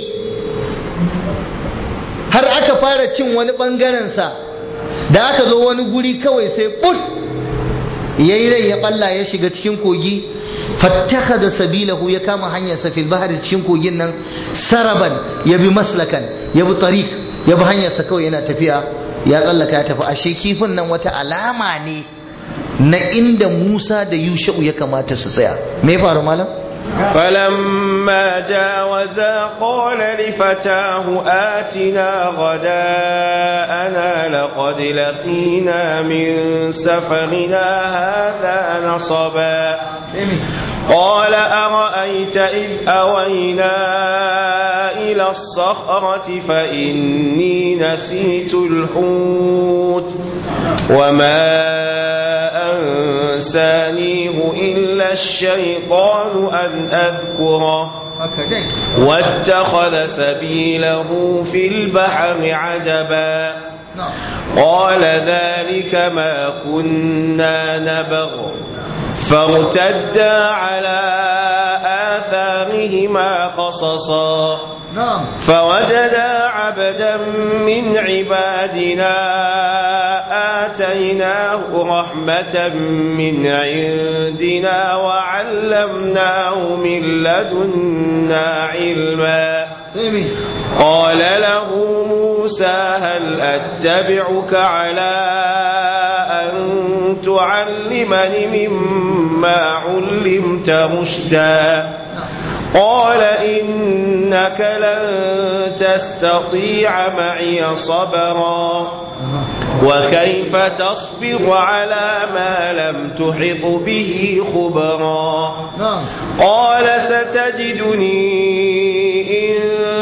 har aka fara cin wani sa da aka zo wani guri kawai sai put yayi rai ya balla ya shiga cikin kogi fattakaza sabilahu ya kama hanyarsa fil bahri cikin kogin nan saraban ya bi maslakan ya bi tariq ya bi hanyarsa kawai yana tafiya ya tsallaka ya tafi ashe kifin nan wata alama ne na inda Musa da Yusha'u ya kamata su tsaya me faru malam فلما جاوزا قال لفتاه آتنا غداءنا لقد لقينا من سفرنا هذا نصبا قال أرأيت إذ أوينا إلى الصخرة فإني نسيت الحوت وما أنسانيه إلا الشيطان أن أذكره واتخذ سبيله في البحر عجبا قال ذلك ما كنا نبغ فارتدا على آثارهما قصصا فوجدا عبدا من عبادنا آتيناه رحمة من عندنا وعلمناه من لدنا علما قال له موسى هل أتبعك على أن تعلمني مما علمت رشدا قال إنك لن تستطيع معي صبرا وكيف تصبر على ما لم تحط به خبرا قال ستجدني إن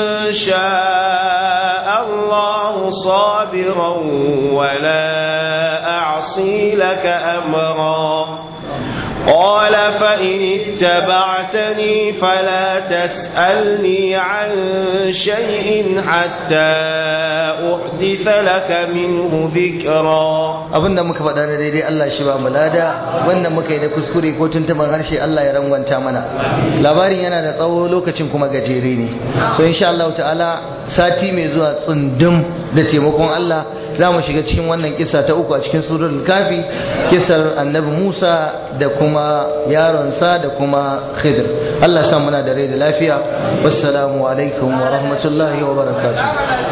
شاء الله صابرا ولا أعصي لك أمرا قال فإن اتبعتني فلا تسألني عن شيء حتى أحدث لك منه ذكرا abinda muka faɗa da daidai Allah shi ba mu lada wannan muka yi da kuskure ko tuntuban harshe Allah ya rangwanta mana labarin yana da tsawo lokacin kuma gajere ne so insha Allah ta'ala sati mai zuwa tsundum da taimakon Allah za mu shiga cikin wannan kisa ta uku a cikin surul kafi kisar annabi Musa da kuma yaronsa da kuma Khidir Allah sa muna da rai da lafiya wassalamu alaikum wa rahmatullahi wa barakatuh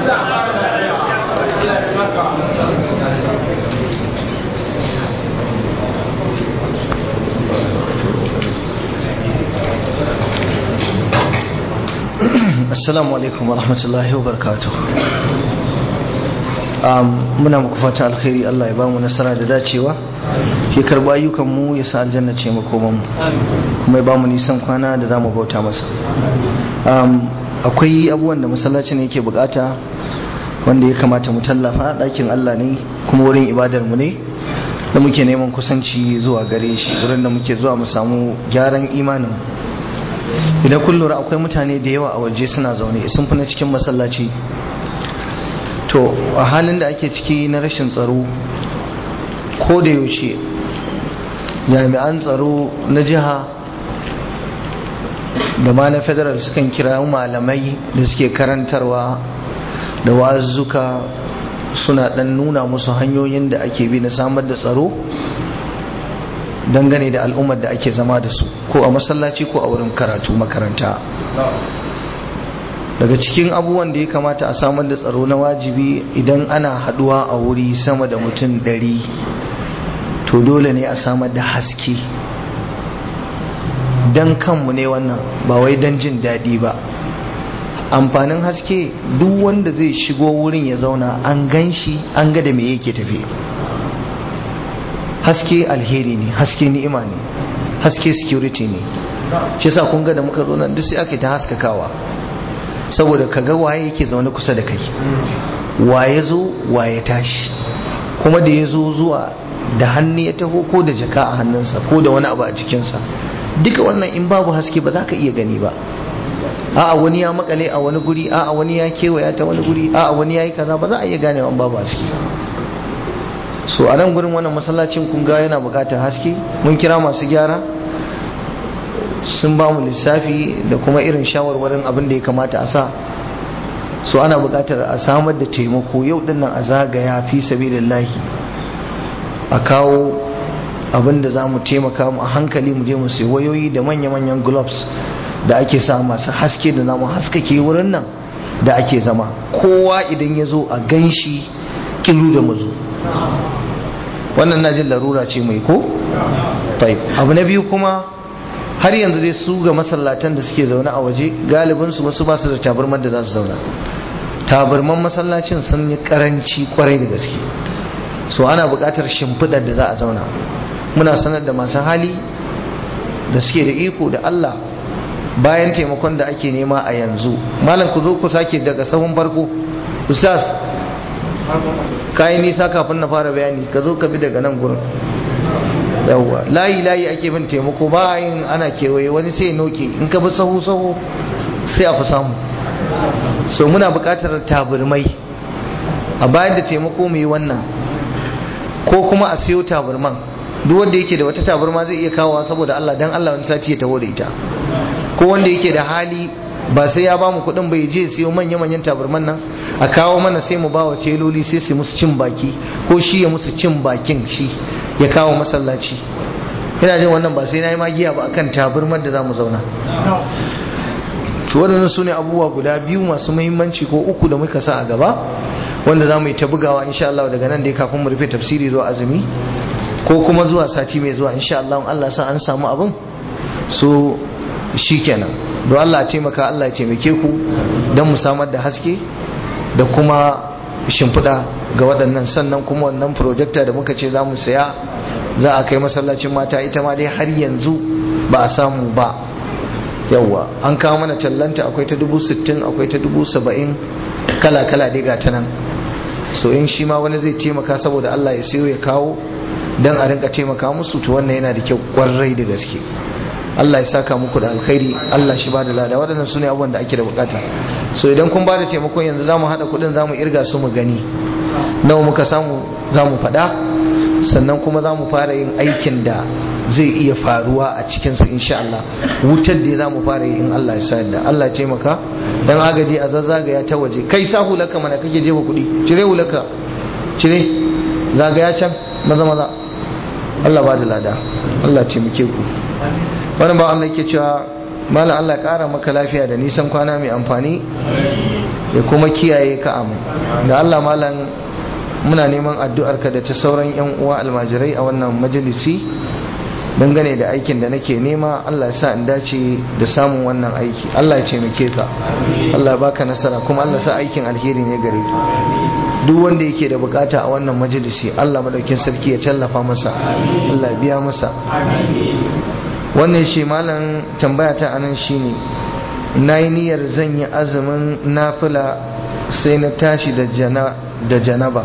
assalamu alaikum wa rahmatullahi wa barakatuh muna muku fata alkhairi Allah ya bamu nasara da dacewa ya karba ayyukan mu ya sa aljanna ce makoman mu kuma ya bamu nisan kwana da zamu bauta masa akwai abubuwan da masallacin yake bukata wanda ya kamata mu tallafa ɗakin Allah ne kuma wurin ibadar mu ne da muke neman kusanci zuwa gare shi wurin da muke zuwa mu samu gyaran imanin idan kun lura akwai mutane da yawa a waje suna zaune sun fi na cikin masallaci to a halin da ake ciki na rashin tsaro ko da yaushe jami'an tsaro na jiha da ma na federal sukan kira malamai da suke karantarwa da wazzuka suna dan nuna musu hanyoyin da ake bi na samar da tsaro dangane da al'ummar da ake zama da su ko a masallaci ko a wurin karatu makaranta daga cikin abubuwan da ya kamata a samar da tsaro na wajibi idan ana haduwa a wuri sama da mutum ɗari to dole ne a samar da haske don kanmu ne wannan ba wai don jin daɗi ba amfanin haske duk wanda zai shigo wurin ya zauna an gan shi an ga da me yake tafi haske alheri ne haske ni'ima ne haske security ne shi yasa kun ga da muka zo nan duk sai ake ta haskakawa saboda ka ga waye yake zaune kusa da kai waye zo waye tashi kuma da ya zo zuwa da hannu ya taho ko da jaka a hannunsa ko da wani abu a jikinsa duka wannan in babu haske ba za ka iya gani ba a'a wani ya makale a wani guri a'a wani ya kewaya ta wani guri a'a wani ya yi kaza ba za a iya ganewa babu haske so a nan gurin wannan masallacin kun ga yana bukatar haske mun kira masu gyara sun ba mu lissafi da kuma irin shawarwarin abin da ya kamata a sa so ana bukatar a samar da taimako yau dinnan a zagaya fi sabilillahi a kawo abin da za mu taimaka mu a hankali mu je mu sai wayoyi da manya-manyan gloves da ake sa masu haske da namu haskake wurin nan da ake zama kowa idan ya zo a ganshi kilu da mazu wannan na jin larura ce mai ko? abu na biyu kuma har yanzu dai su ga masallatan da suke zaune a waje galibinsu wasu ba su da tabarmar da za su zauna tabarman masallacin sun yi karanci kwarai da gaske so ana buƙatar shimfiɗar da za a zauna muna sanar da masu hali da suke da iko da Allah bayan taimakon da ake nema a yanzu malam ku zo ku sake daga sahun farko ustaz kayi nisa kafin na fara bayani ka zo ka bi daga nan gurin yawwa layi layi ake bin taimako ba yin ana kewaye wani sai ya noke in ka bi sahu sahu sai a fi samu so muna buƙatar taburmai a bayan da taimako mu yi wannan ko kuma a siyo taburman duk wanda yake da wata taburma zai iya kawowa saboda Allah dan Allah wani sati ya taho da ita ko wanda yake da hali ba sai ya bamu kuɗin bai je siyo manya manyan taburman nan a kawo mana sai mu bawa celoli sai su musu cin baki ko shi ya musu cin bakin shi ya kawo masallaci ina jin wannan ba sai na yi magiya ba akan taburman da za mu zauna to waɗannan su ne abubuwa guda biyu masu muhimmanci ko uku da muka sa a gaba wanda za mu yi ta bugawa insha Allah daga nan dai kafin mu rufe tafsiri zuwa azumi ko kuma zuwa sati mai zuwa insha Allah Allah sa an samu abin so shikenan don Allah ya taimaka Allah ya taimake ku don mu samar da haske da kuma shimfiɗa ga waɗannan sannan kuma wannan projector da muka ce za mu saya za a kai masallacin mata ita ma dai har yanzu ba a samu ba yawwa an kawo mana tallanta akwai ta dubu sittin akwai ta dubu saba'in kala kala dai ga ta nan so in shi ma wani zai taimaka saboda Allah ya sayo ya kawo dan a rinka taimaka musu to wannan yana da kyau kwarai da gaske Allah ya saka muku da alkhairi Allah shi ba da lada waɗannan su ne abubuwan da ake da bukata so idan kun ba da taimakon yanzu za mu haɗa kuɗin za mu irga su mu gani nawa muka samu za mu faɗa sannan kuma za mu fara yin aikin da zai iya faruwa a cikinsu insha Allah wutar da za mu fara yi in Allah ya sa da Allah ya taimaka dan agaji a zazzagaya ta waje kai sa hulaka mana kake jefa kuɗi cire hulaka cire zagaya can maza maza Allah ba da lada Allah taimake ku wani ba Allah yake cewa malam Allah ƙara maka lafiya da nisan kwana mai amfani ya kuma kiyaye ka amin da Allah malam muna neman addu'arka da ta sauran yan uwa almajirai a wannan majalisi dangane da aikin da nake nema Allah ya sa in dace da samun wannan aiki Allah ya taimake ka Allah ya baka nasara kuma Allah sa aikin alheri ne gare ka duk wanda yake da bukata a wannan majalisi Allah madaukin sarki ya tallafa masa Allah ya biya masa wannan shi malam tambaya ta anan shine na yi niyyar zan yi azumin nafila sai na tashi da janaba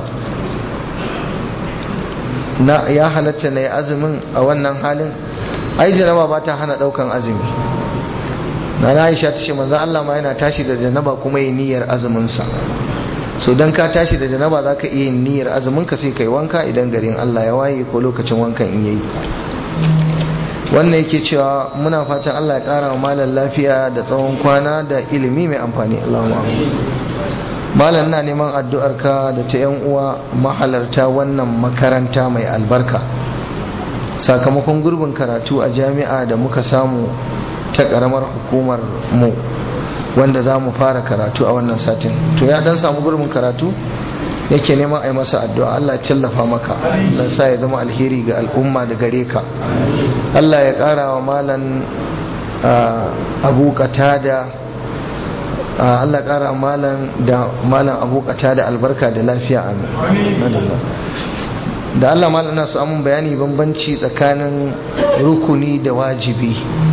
na ya halatta na yi azumin a wannan halin ai janaba ba ta hana daukan azumi na na aisha ta ce manzan Allah ma yana tashi da janaba kuma yi niyyar azuminsa so don ka tashi da janaba za ka iya yin niyyar azuminka sai ka yi wanka idan garin Allah ya waye ko lokacin wankan in yayi wannan yake cewa muna fatan Allah ya kara wa malam lafiya da tsawon kwana da ilimi mai amfani Allahumma malam na neman addu'arka da ta yan uwa mahalarta wannan makaranta mai albarka sakamakon gurbin karatu a jami'a da muka samu ta karamar hukumar mu wanda za mu fara karatu a wannan satin to ya dan samu gurbin karatu yake neman a yi masa addu'a Allah ya tallafa maka Allah sa ya zama alheri ga al'umma da gare ka Allah ya ƙara wa malan abu da Allah ƙara malan da malan abu da albarka da lafiya amin da Allah malan na su amin bayani bambanci tsakanin rukuni da wajibi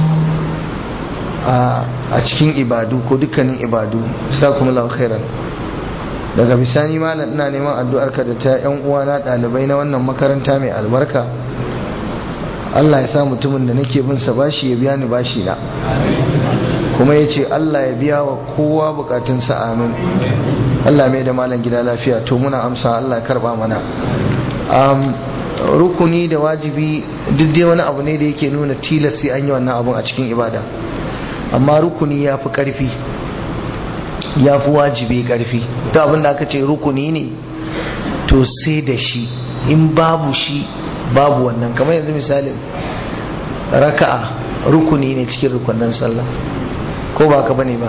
a cikin ibadu ko dukkanin ibadu sakumullahu khairan daga bisani malam ina neman addu'arka da ta yan uwana ɗalibai na wannan makaranta mai albarka Allah ya sa mutumin da nake bin sa bashi ya biya ni bashi na kuma ya ce Allah ya biya wa kowa bukatunsa amin Allah mai da malam gida lafiya to muna amsa Allah ya karba mana rukuni da wajibi duk dai wani abu ne da yake nuna tilas sai an yi wannan abun a cikin ibada amma rukuni ya fi ƙarfi ya fi wajibi ƙarfi ta abin da aka ce rukuni ne to sai da shi in babu shi babu wannan kamar yanzu misalin raka'a rukuni ne cikin rukunan sallah ko ba ka bane ba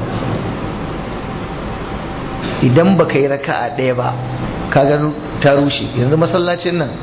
idan ba ka yi raka'a ɗaya ba kaga ta rushe yanzu masallacin nan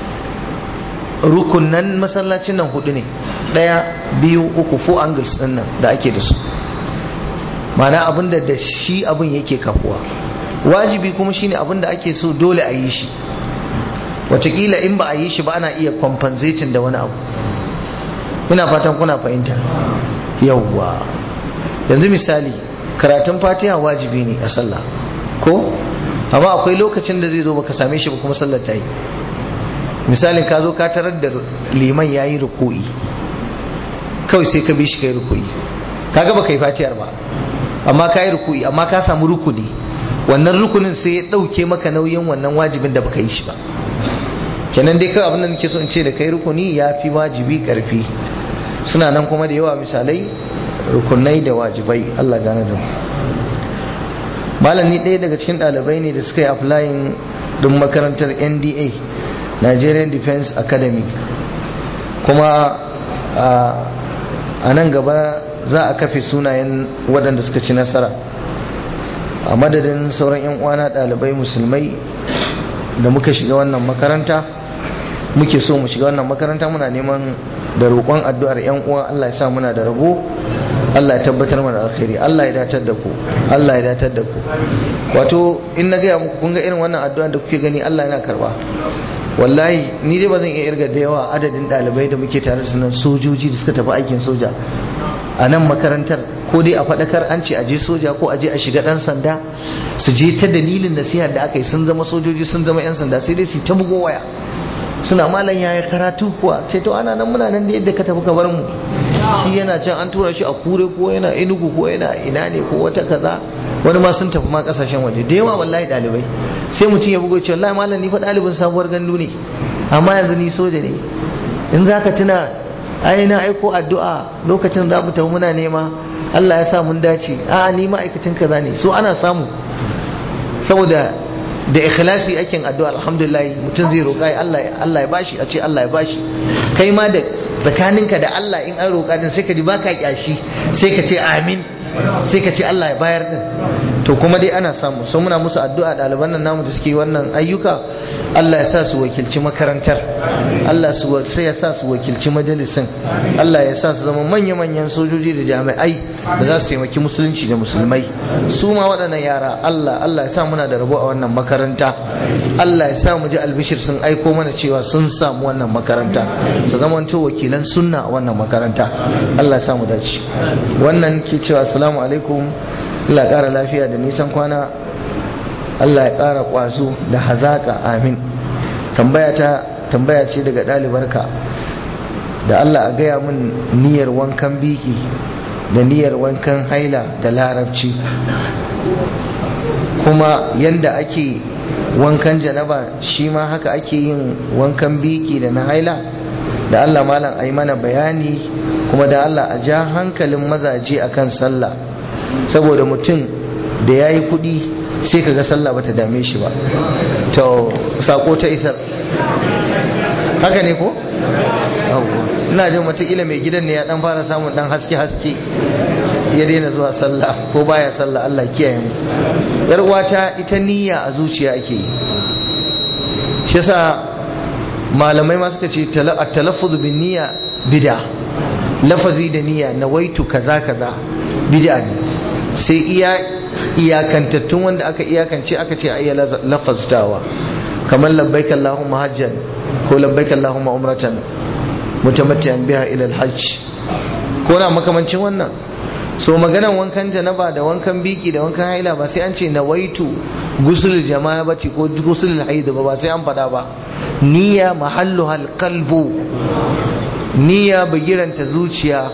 rukunan masallacin nan hudu ne ɗaya biyu uku four angles ɗin nan da ake da su mana abinda da shi abin yake kafuwa wajibi kuma shine abinda ake so dole a yi shi watakila in ba a yi shi ba ana iya compensating da wani abu ina fatan kuna fahimta yawwa yanzu misali karatun fatiha wajibi ne a sallah ko amma akwai lokacin da zai zo baka same shi ba kuma sallar ta yi misalin ka zo ka tarar da liman ya yi ruku'i kawai sai ka bi shi kai ruku'i kaga baka yi fatihar ba amma ka yi ruku'i amma ka samu rukuni wannan rukunin sai ya ɗauke maka nauyin wannan wajibin da baka yi shi ba kenan dai kawai abin da nake so in ce da kai rukuni ya fi wajibi karfi suna nan kuma da yawa misalai rukunai da wajibai Allah gane da malami ɗaya daga cikin ɗalibai ne da suka yi applying ɗin makarantar NDA Nigerian Defense Academy kuma a nan gaba za a kafe sunayen waɗanda suka ci nasara a madadin sauran 'yan uwana ɗalibai musulmai da muka shiga wannan makaranta muke so mu shiga wannan makaranta muna neman da roƙon addu'ar 'yan uwa Allah ya sa muna da rabo Allah ya tabbatar mana alkhairi Allah ya datar da ku Allah ya datar da ku wato in na gaya muku kun ga irin wannan addu'a da kuke gani Allah yana karba wallahi ni dai ba zan iya irga da yawa adadin ɗalibai da muke tare da nan sojoji da suka tafi aikin soja a nan makarantar ko dai a faɗakar an ce a je soja ko a je a shiga ɗan sanda su je ta dalilin nasiha da aka yi sun zama sojoji sun zama 'yan sanda sai dai su ta bugo waya suna malam yaya karatu kuwa ce to ana nan muna nan da yadda ka tafi ka bar mu shi yana can an tura shi a kure ko yana inugu ko yana ina ne ko wata kaza wani ma sun tafi ma kasashen waje da yawa wallahi dalibai sai mutum ya bugo ce wallahi malam ni fa dalibin sabuwar gandu ne amma yanzu ni soja ne in zaka tuna ai na aiko addu'a lokacin za mu tafi muna nema Allah ya sa mun dace a ni ma'aikacin kaza ne so ana samu saboda da ikhlasi ake addu'a alhamdulillah mutum zai roƙa Allah Allah ya bashi a ce Allah ya bashi kai ma da tsakaninka da Allah in an roƙa din sai ka ji baka kyashi sai ka ce amin sai ka ce Allah ya bayar din to kuma dai ana samu so muna musu addu'a ɗaliban nan namu da suke wannan ayyuka Allah ya sa su wakilci makarantar Allah su sai ya sa su wakilci majalisin Allah ya sa su zama manya-manyan sojoji da jami'ai da za su taimaki musulunci da musulmai su ma waɗannan yara Allah Allah ya sa muna da rabo a wannan makaranta Allah ya sa mu ji albishir sun aiko mana cewa sun samu wannan makaranta su zama wakilan sunna a wannan makaranta Allah ya sa mu dace wannan ke cewa assalamu alaikum Allah ya ƙara lafiya da nisan kwana Allah ya ƙara ƙwazo da hazaka amin tambaya ta tambaya ce daga ɗalibarka da Allah a gaya min niyyar wankan biki da niyyar wankan haila da larabci kuma yanda ake wankan janaba shi ma haka ake yin wankan biki da na haila da Allah malam a yi mana bayani kuma da Allah a ja hankalin mazaje akan sallah saboda mutum da ya yi kudi sai kaga sallah bata dame shi ba to sako ta isar haka ne ko? ina jin watakila mai gidan ne ya dan fara samun dan haske-haske ya daina zuwa sallah ko baya sallah Allah kiyaye mu yar uwata ita niyya a zuciya ake yi shi yasa malamai ma suka ce at-talaffuz bin niyya bid'a lafazi da niyya nawaitu kaza kaza bid'a ne sai iya iyakantattun wanda aka iyakance aka ce ayya lafaztawa kamar labbaik Allahumma hajjan ko labbaik Allahumma umratan mutamatti'an biha ila al-hajj ko na makamancin wannan so maganan wankan janaba da wankan biki da wankan haila ba sai an ce nawaitu gusul jama'a bace ko gusul haid ba ba sai an fada ba niyya mahalluha al-qalbu niyya bagiranta zuciya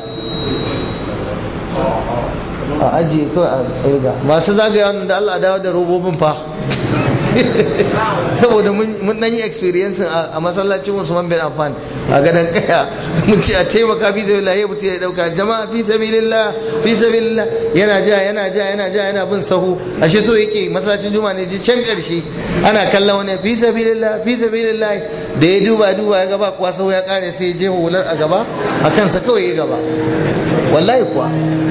a ajiye kawai a irga masu zagaya da Allah dawo da robobin fa saboda mun dan yi experience a masallacin Usman bin Affan a gadan kaya mun ce a taimaka fi sabilillah ya mutu ya dauka jama'a fi sabilillah fi sabilillah yana ja yana ja yana ja yana bin sahu ashe so yake masallacin juma'a ne ji can karshe ana kallon wani fi sabilillah fi sabilillah da ya duba duba ya gaba kuwa sahu ya kare sai ya je hular a gaba a kansa kawai ya gaba wallahi kuwa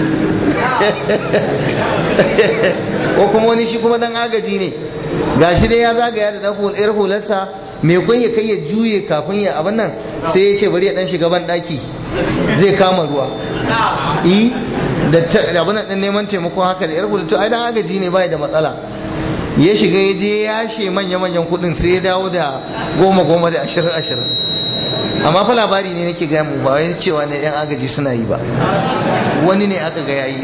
ko kuma wani shi kuma dan agaji ne gashi dai ya zagaya da dan hularsa mai kun ya kai ya juye kafin ya abin nan sai ya ce bari ya dan shiga ban daki zai kama ruwa yi da abin nan neman taimako haka da yar hular to ai dan agaji ne bai da matsala ya shiga ya je ya she manya manyan kudin sai ya dawo da goma goma da ashirin ashirin amma fa labari ne nake gaya mu ba wai cewa ne yan agaji suna yi ba wani ne aka ga yayi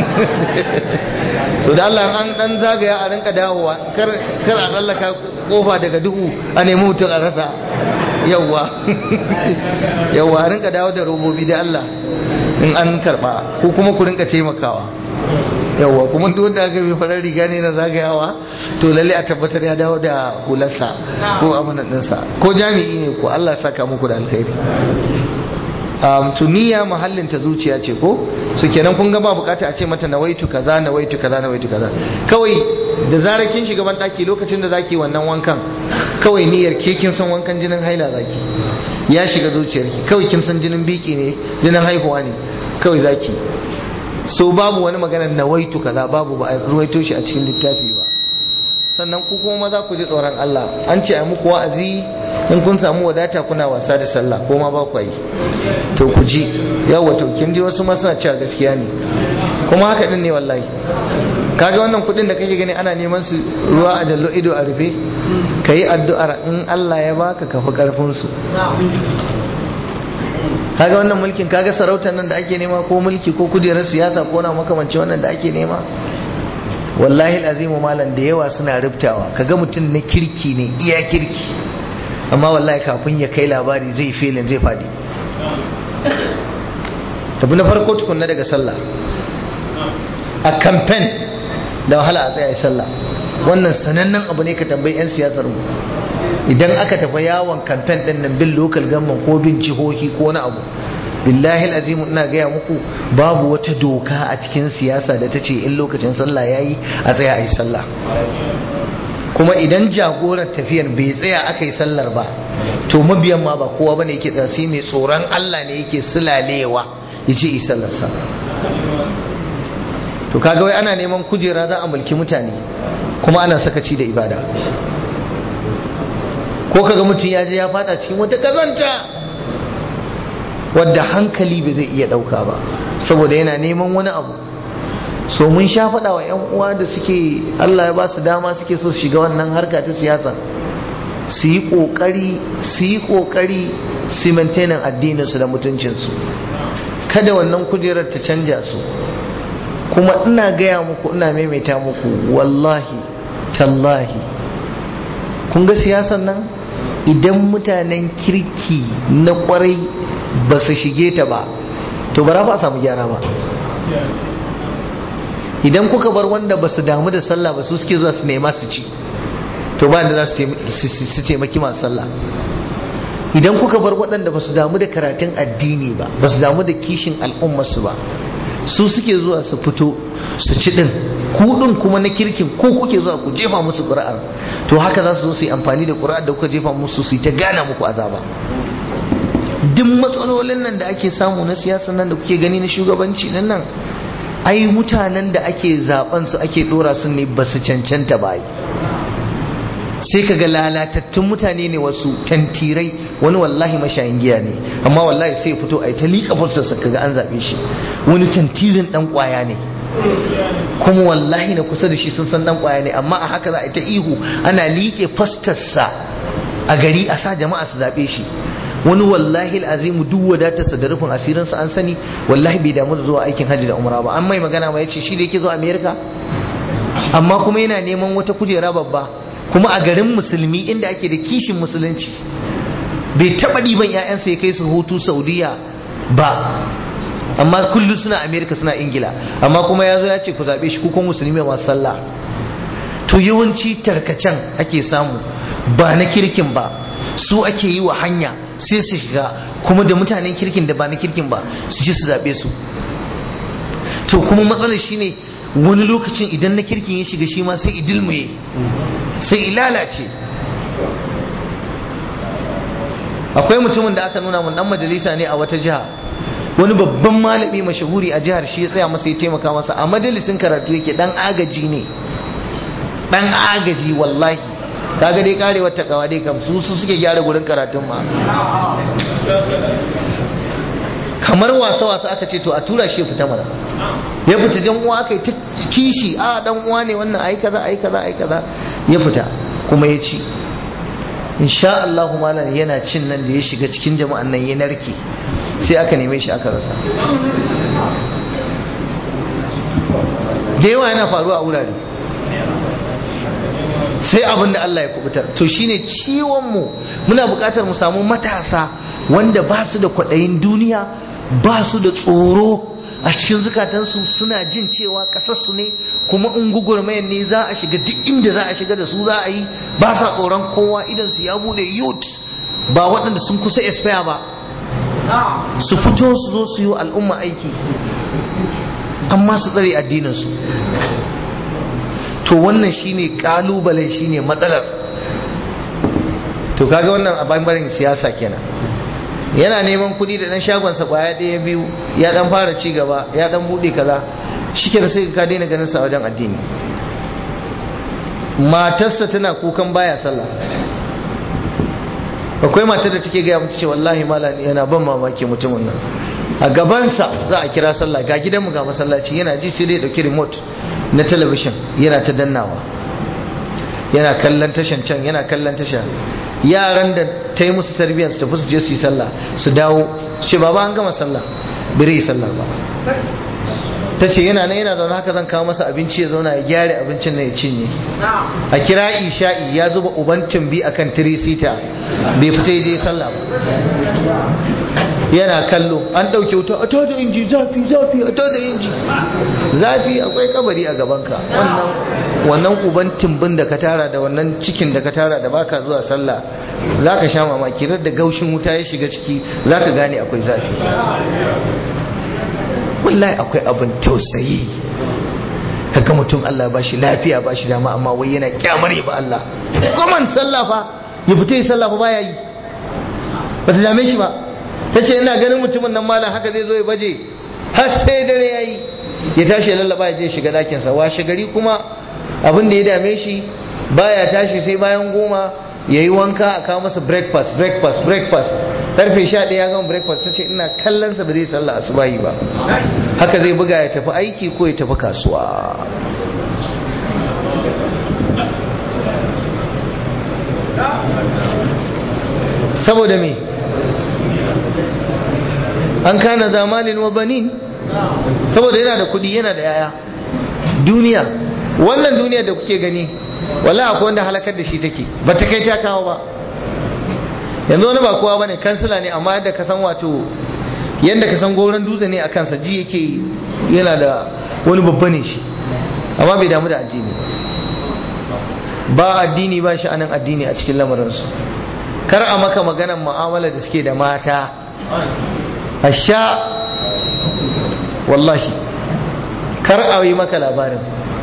to da Allah an dan zagaya a rinka dawowa kar kar a tsallaka kofa daga duhu a nemi mutum a rasa yawwa yawwa a rinka dawo da robobi da Allah in an karba ko kuma ku rinka taimakawa yawwa kuma duk wanda aka bi farar riga ne na zagayawa to lalle a tabbatar ya dawo da hularsa ko amanan ɗinsa ko jami'i ne ko Allah saka muku da alkhairi um, tuniya mahallin ta zuciya ce ko so kenan kun ga ba bukata a ce mata nawaitu kaza nawaitu kaza nawaitu kaza kawai da zarar kin shiga ban daki lokacin da zaki wannan wankan kawai niyyar ke kin san wankan jinin haila zaki ya shiga zuciyarki kawai kin san jinin biki ne jinin haihuwa ne kawai zaki so babu wani magana nawaitu kaza babu ba a ruwaito shi a cikin littafi ba sannan ku kuma maza ku ji tsoron Allah an ce a muku wa'azi in kun samu wadata kuna wasa da sallah ko ma ba ku yi to ku ji yawa to kin ji wasu masu cewa gaskiya ne kuma haka din ne wallahi kaga wannan kudin da kake gani ana neman su ruwa a jallo ido a rufe kayi addu'ar in Allah ya baka kafi karfin su kaga wannan mulkin kaga sarautar nan da ake nema ko mulki ko kujerar siyasa ko na makamanci wannan da ake nema wallahi azimu malam da yawa suna rubtawa kaga mutum na kirki ne iya kirki amma wallahi kafin ya kai labari zai filin zai fadi tabi na farko tukunna daga sallah a kamfen da wahala a tsaye sallah wannan sanannen abu ne ka tambayi 'yan siyasar mu idan aka tafi yawon kamfen din nan bin local government ko bin jihohi ko na abu billahi azimu ina gaya muku babu wata doka a cikin siyasa da ta ce in lokacin sallah yayi a tsaya a yi sallah kuma idan jagoran tafiyar bai tsaya aka yi sallar ba to mabiyan ma ba kowa bane yake tsaya sai mai tsoron Allah ne yake sulalewa ya ce yi sallarsa to kaga wai ana neman kujera za a mulki mutane kuma ana sakaci da ibada ko kaga mutum ya je ya fada cikin wata kazanta wadda hankali bai zai iya dauka ba saboda yana neman wani abu so mun sha faɗa wa 'yan uwa da suke Allah ya ba su dama suke so su shiga wannan harka ta siyasa su yi ƙoƙari su yi ƙoƙari su maintainin addininsu da mutuncinsu kada wannan kujerar ta canja su kuma ina gaya muku ina maimaita muku wallahi tallahi kun ga siyasan nan idan mutanen kirki na kwarai ba su shige ta ba to ba ba a samu gyara ba idan kuka bar wanda ba su damu da sallah ba su suke zuwa su nema su ci to ba da za su taimaki masu sallah idan kuka bar waɗanda ba su damu da karatun addini ba ba su damu da kishin al'ummarsu ba su suke zuwa su fito su ci ɗin kuɗin kuma na kirkin ko kuke zuwa ku jefa musu ƙuri'ar to haka za su zo su yi amfani da ƙuri'ar da kuka jefa musu su yi ta gana muku azaba duk matsalolin nan da ake samu na siyasa nan da kuke gani na shugabanci nan nan ai mutanen da ake zaben su ake dora su ne ba su cancanta ba sai ka ga lalatattun mutane ne wasu tantirai wani wallahi mashayin giya ne amma wallahi sai fito a yi ta liƙa fursarsa kaga an zaɓe shi wani tantirin ɗan ƙwaya ne kuma wallahi na kusa da shi sun san ɗan ƙwaya ne amma a haka za a yi ta ihu ana liƙe fastarsa a gari a sa jama'a su zaɓe shi wani wallahi azimu duk wadatarsa da rufin asirinsa an sani wallahi bai damu da zuwa aikin hajji da umra ba an mai magana ma yace shi da yake zuwa america amma kuma yana neman wata kujera babba kuma a garin musulmi inda ake da kishin musulunci bai taba ɗiban 'ya'yansa ya kai su hutu saudiya ba amma kullum suna america suna ingila amma kuma ya zo ya ce ku zaɓe shi kukan musulmi masu sallah to yawanci tarkacen ake samu ba na kirkin ba su ake yi wa hanya sai su shiga kuma da mutanen kirkin da ba na kirkin ba su ji su zaɓe su to kuma matsalar shine wani lokacin idan na kirkin ya shiga shi ma sai idilmuye sai ilalace akwai mutumin da aka nuna mun dan majalisa ne a wata jiha wani babban malami mashahuri a jihar shi ya tsaya masa ya taimaka masa a majalisin karatu yake dan agaji ne dan agaji wallahi kaga dai karewar takawa dai kam su su suke gyara gurin karatun ma kamar wasa wasa aka ce to a tura shi fita mana ya fita jan uwa aka yi ta kishi a dan uwa ne wannan ai kaza ai kaza ai kaza ya fita kuma ya ci insha Allah malam yana cin nan da ya shiga cikin jama'an nan ya narke sai aka neme shi aka rasa da yawa yana faruwa a wurare sai abin da Allah ya kubutar to shine ciwon mu muna buƙatar mu samu matasa wanda ba su da kwaɗayin duniya ba su da tsoro a cikin zukatansu suna jin cewa ƙasarsu ne kuma in gugurmayan ne za a shiga duk inda za a shiga da su za a yi ba sa tsoron kowa idan su ya bude youth ba waɗanda sun kusa expire ba su fito su zo su yi al'umma aiki amma su tsare addininsu to wannan shine kalubalen shine matsalar to kaga wannan a bangaren siyasa kenan yana neman kuɗi da ɗan shagonsa kwaya ɗaya biyu ya ɗan fara ci gaba ya ɗan buɗe kaza shi ke sai ka daina ganin sa wajen addini matarsa tana kukan baya sallah akwai matar da take gaya mutu ce wallahi malam yana ban mamaki mutumin nan a gabansa za a kira sallah ga gidanmu ga masallaci yana ji sai dai dauki remote na talabishin yana ta dannawa yana kallon tashan can yana kallon tasha yaran da ta yi musu tarbiyyar su tafi su je su yi sallah su dawo ce baba an gama sallah bai yi sallar ba ta ce yana nan yana zaune haka zan kawo masa abinci ya zauna ya gyara abincin na ya cinye a kira isha'i ya zuba uban tumbi akan tirisita bai fita ya je sallah ba yana kallo an ɗauke wuta a tada inji zafi zafi a tada inji zafi akwai kabari a gabanka wannan wannan uban tumbin da ka tara da wannan cikin da ka tara da baka zuwa sallah zaka sha mamaki da gaushin wuta ya shiga ciki zaka gane akwai zafi wallahi akwai abin tausayi kaga mutum Allah ba shi lafiya ba shi dama amma wai yana kyamar ba Allah kuma sallah fa ya fita yi sallah fa baya yi ba ta dame shi ba ta ce ina ganin mutumin nan malam haka zai zo ya baje har sai dare ya yi ya tashi ya lallaba ya je shiga ɗakinsa washe gari kuma abin da ya dame shi baya tashi sai bayan goma ya yi wanka a kawo masa breakfast breakfast breakfast karfe sha ɗaya ya gama breakfast ta ce ina kallonsa ba zai sallah asubahi ba haka zai buga ya tafi aiki ko ya tafi kasuwa saboda me an kana zamanin wa banin saboda yana da kudi yana da yaya duniya wannan duniya da kuke gani wala akwai wanda halakar da shi take ba ta kai ta kawo ba yanzu wani ba kowa bane kansila ne amma yadda ka san wato yadda ka san goron dutse ne a kansa ji yake yana da wani babba ne shi amma bai damu da addini ba addini ba shi anan addini a cikin lamarinsu kar a maka maganan mu'amala da suke da mata a sha wallahi kar a yi maka labarin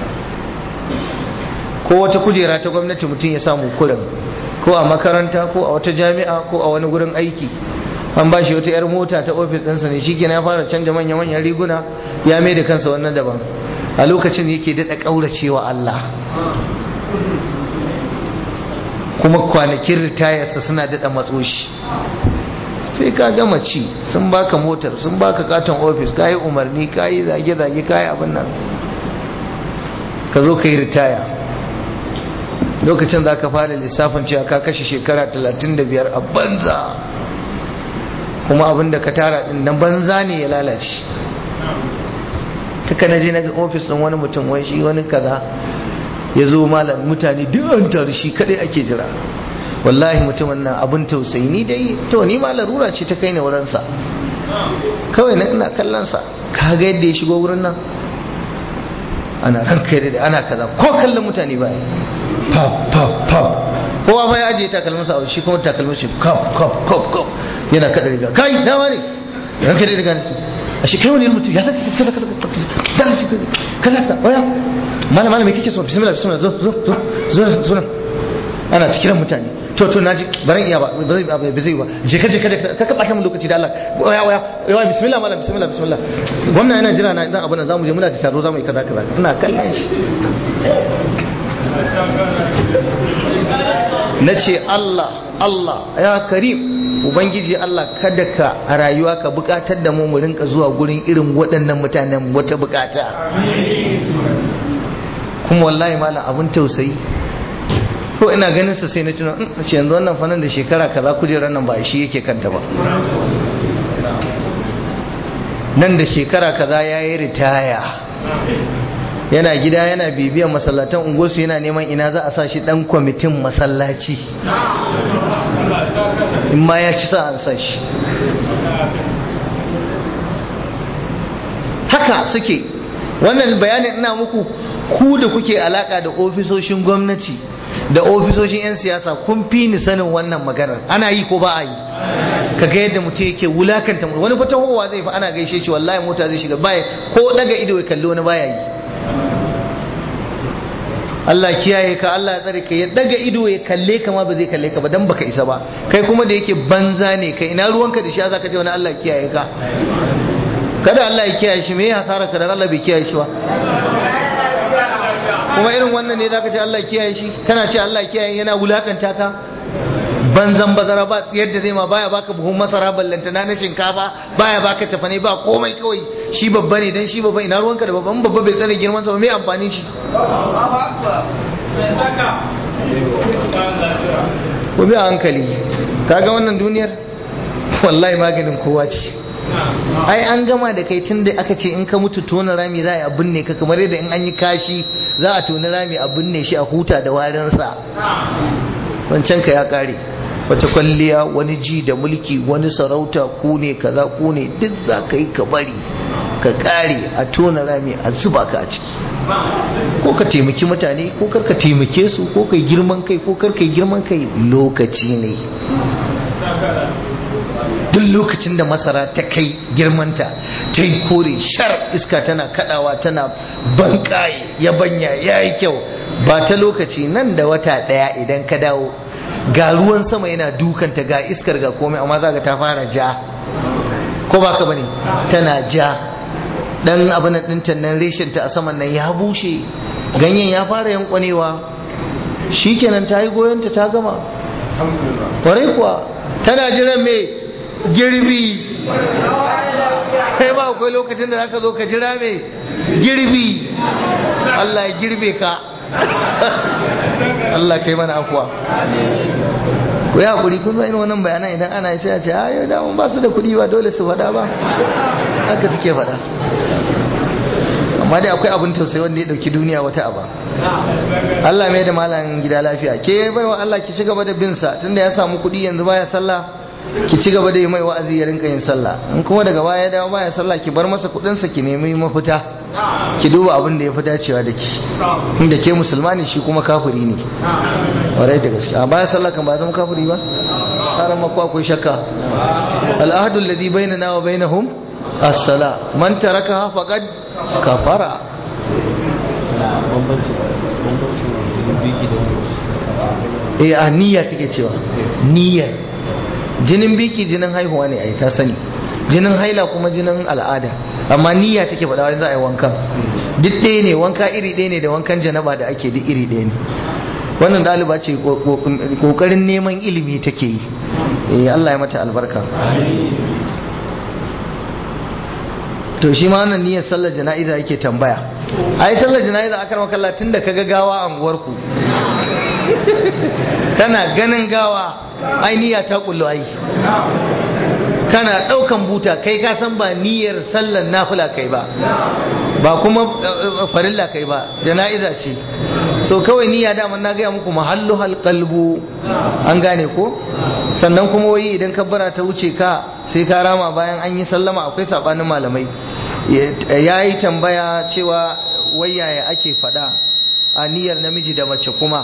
ko wata kujera ta gwamnati mutum ya samu kurin ko a makaranta ko a wata jami'a ko a wani gurin aiki an ba shi wata 'yar mota ta ofis ɗinsa ne shi ya fara canja manya-manyan riguna ya mai da kansa wannan daban a lokacin yake daɗa ƙauracewa Allah kuma kwanakin ritayarsa suna daɗa matso shi sai ka gama ci sun baka motar sun baka katon ofis ka yi umarni ka yi zage-zage ka yi abin nan ka zo ka yi ritaya lokacin za ka fara lissafin cewa ka kashe shekara 35 a banza kuma abin da ka tara din na banza ne ya lalace kaka na je na ga ofis ɗin wani mutum wai shi wani kaza ya zo malam mutane duk an taru shi kadai ake jira wallahi mutumin nan abin tausayi ni dai to ni ma larura ce ta kai ne wurinsa kawai na ina kallon sa ka ga yadda ya shigo wurin nan ana ranka da ana kaza ko kallon mutane ba pap pap pap kowa fa ya ajiye takalmin sa shi kuma takalmin shi kap kap kap kap yana kada riga kai dama ne ranka da riga a shi kai wani mutum ya zaka kaza kaza kaza kaza kaza waya malam malam me kike so bismillah bismillah zo zo zo zo zo ana ta kiran mutane to to naji baran iya ba ba zai ba zai ba je ka je ka ka ka bata mun lokaci da Allah waya waya waya bismillah malam bismillah bismillah gwamna yana jira na idan abun nan zamu je muna da taro zamu yi kaza kaza ina kallon shi nace Allah Allah ya karim ubangiji Allah kada ka a rayuwa ka bukatar da mu mu rinka zuwa gurin irin waɗannan mutanen wata bukata kuma wallahi malam abun tausayi ko ina ganin sa sai na tuna ce yanzu wannan fanan da shekara kaza kujerar nan ba shi yake kanta ba nan da shekara kaza ya yi ritaya yana gida yana bibiyan masallatan unguwarsu yana neman ina za a sa shi dan kwamitin masallaci in ma ya ci sa an sa shi haka suke wannan bayanin ina muku ku da kuke alaka da ofisoshin gwamnati da ofisoshin 'yan siyasa kun fi ni sanin wannan maganar ana yi ko ba a yi kaga yadda mutum yake wulakanta wani fatahowa zai fa ana gaishe shi wallahi mota zai shiga baya ko daga ido ya kalli wani baya yi Allah kiyaye ka Allah ya tsare ka ya daga ido ya kalle ka ma ba zai kalle ka ba dan baka isa ba kai kuma da yake banza ne kai ina ruwanka da shi zaka ce wani Allah kiyaye ka kada Allah ya kiyaye shi me ya hasara ka da Allah bai kiyaye shi ba kuma irin wannan ne zaka ce Allah kiyaye shi kana ce Allah kiyaye yana wulakanta ka banzan bazara ba tsiyar da zai ma baya baka buhun masara ballantana na shinkafa baya baka tafane ba komai kawai shi babba ne dan shi babba ina ruwanka da babban babba bai tsare girman sa ba me amfani shi ku bi a hankali kaga wannan duniyar wallahi maganin kowa ce ai an gama da kai tun da aka ce in ka mutu tona rami za a binne ka kamar yadda in an yi kashi za a tona rami a binne shi a huta da warinsa wancan ka ya kare wata kwalliya wani ji da mulki wani sarauta ku ne kaza ku ne duk za ka yi ka bari ka kare a tona rami a zuba ka a ciki ko ka taimaki mutane ko kar ka taimake su ko kai girman kai ko kar kai girman kai lokaci ne duk lokacin da masara ta kai girmanta ta yi kore shar iska tana kadawa tana bankaye yabanya ya yi kyau ba ta lokaci nan da wata daya idan ka dawo ga ruwan sama yana dukanta ga iskar ga komai amma za ta fara ja ko ba ka bane tana ja dan abin ɗinta nan reshinta a saman nan ya bushe ganyen ya fara yankwanewa shikenan ta yi goyonta ta gama kwarai kuwa tana jiran me girbi kai ba akwai lokacin da zaka zo ka jira me girbi Allah ya girbe ka Allah kai mana afuwa ku yi hakuri kun zo irin wannan bayanan idan ana sai a ce a yau damun ba su da kuɗi ba dole su faɗa ba haka suke faɗa amma dai akwai abin tausayi wanda ya ɗauki duniya wata aba Allah mai da malam gida lafiya ke baiwa Allah ki ci gaba da bin sa tunda ya samu kuɗi yanzu baya sallah ki ci gaba da yi mai wa'azi ya rinka yin sallah in kuma daga baya dawo baya sallah ki bar masa kuɗin sa ki nemi mafita ki duba abin da ya fi dacewa da ki inda ke musulmani shi kuma kafiri ne warai da gaske a baya sallah kan ba zama kafiri ba har ma ko akwai shakka al'ahdu alladhi bainana wa bainahum as-sala man tarakaha faqad kafara eh a niyya take cewa niyya jinin biki jinin haihuwa ne ai ta sani jinin haila kuma jinin al'ada amma niyya take faɗa wani za a yi wankan duk ɗaya ne wanka iri ɗaya ne da wankan janaba da ake duk iri ɗaya ne wannan ɗaliba ce ƙoƙarin neman ilimi take yi eh Allah ya mata albarka to shi ma wannan niyyar sallar jana'iza yake tambaya ai sallar jana'iza akar makalla tun da kaga gawa a unguwarku kana ganin gawa ai niyya ta kullu ai kana daukan buta kai ka san ba niyyar sallar nafila kai ba ba kuma farilla kai ba jana'iza ce so kawai niyya da na gaya muku mahallu halqalbu an gane ko sannan kuma wai idan kabbara ta wuce ka sai ka rama bayan an yi sallama akwai sabanin malamai ya yi tambaya cewa wai yaya ake fada a niyyar namiji da mace kuma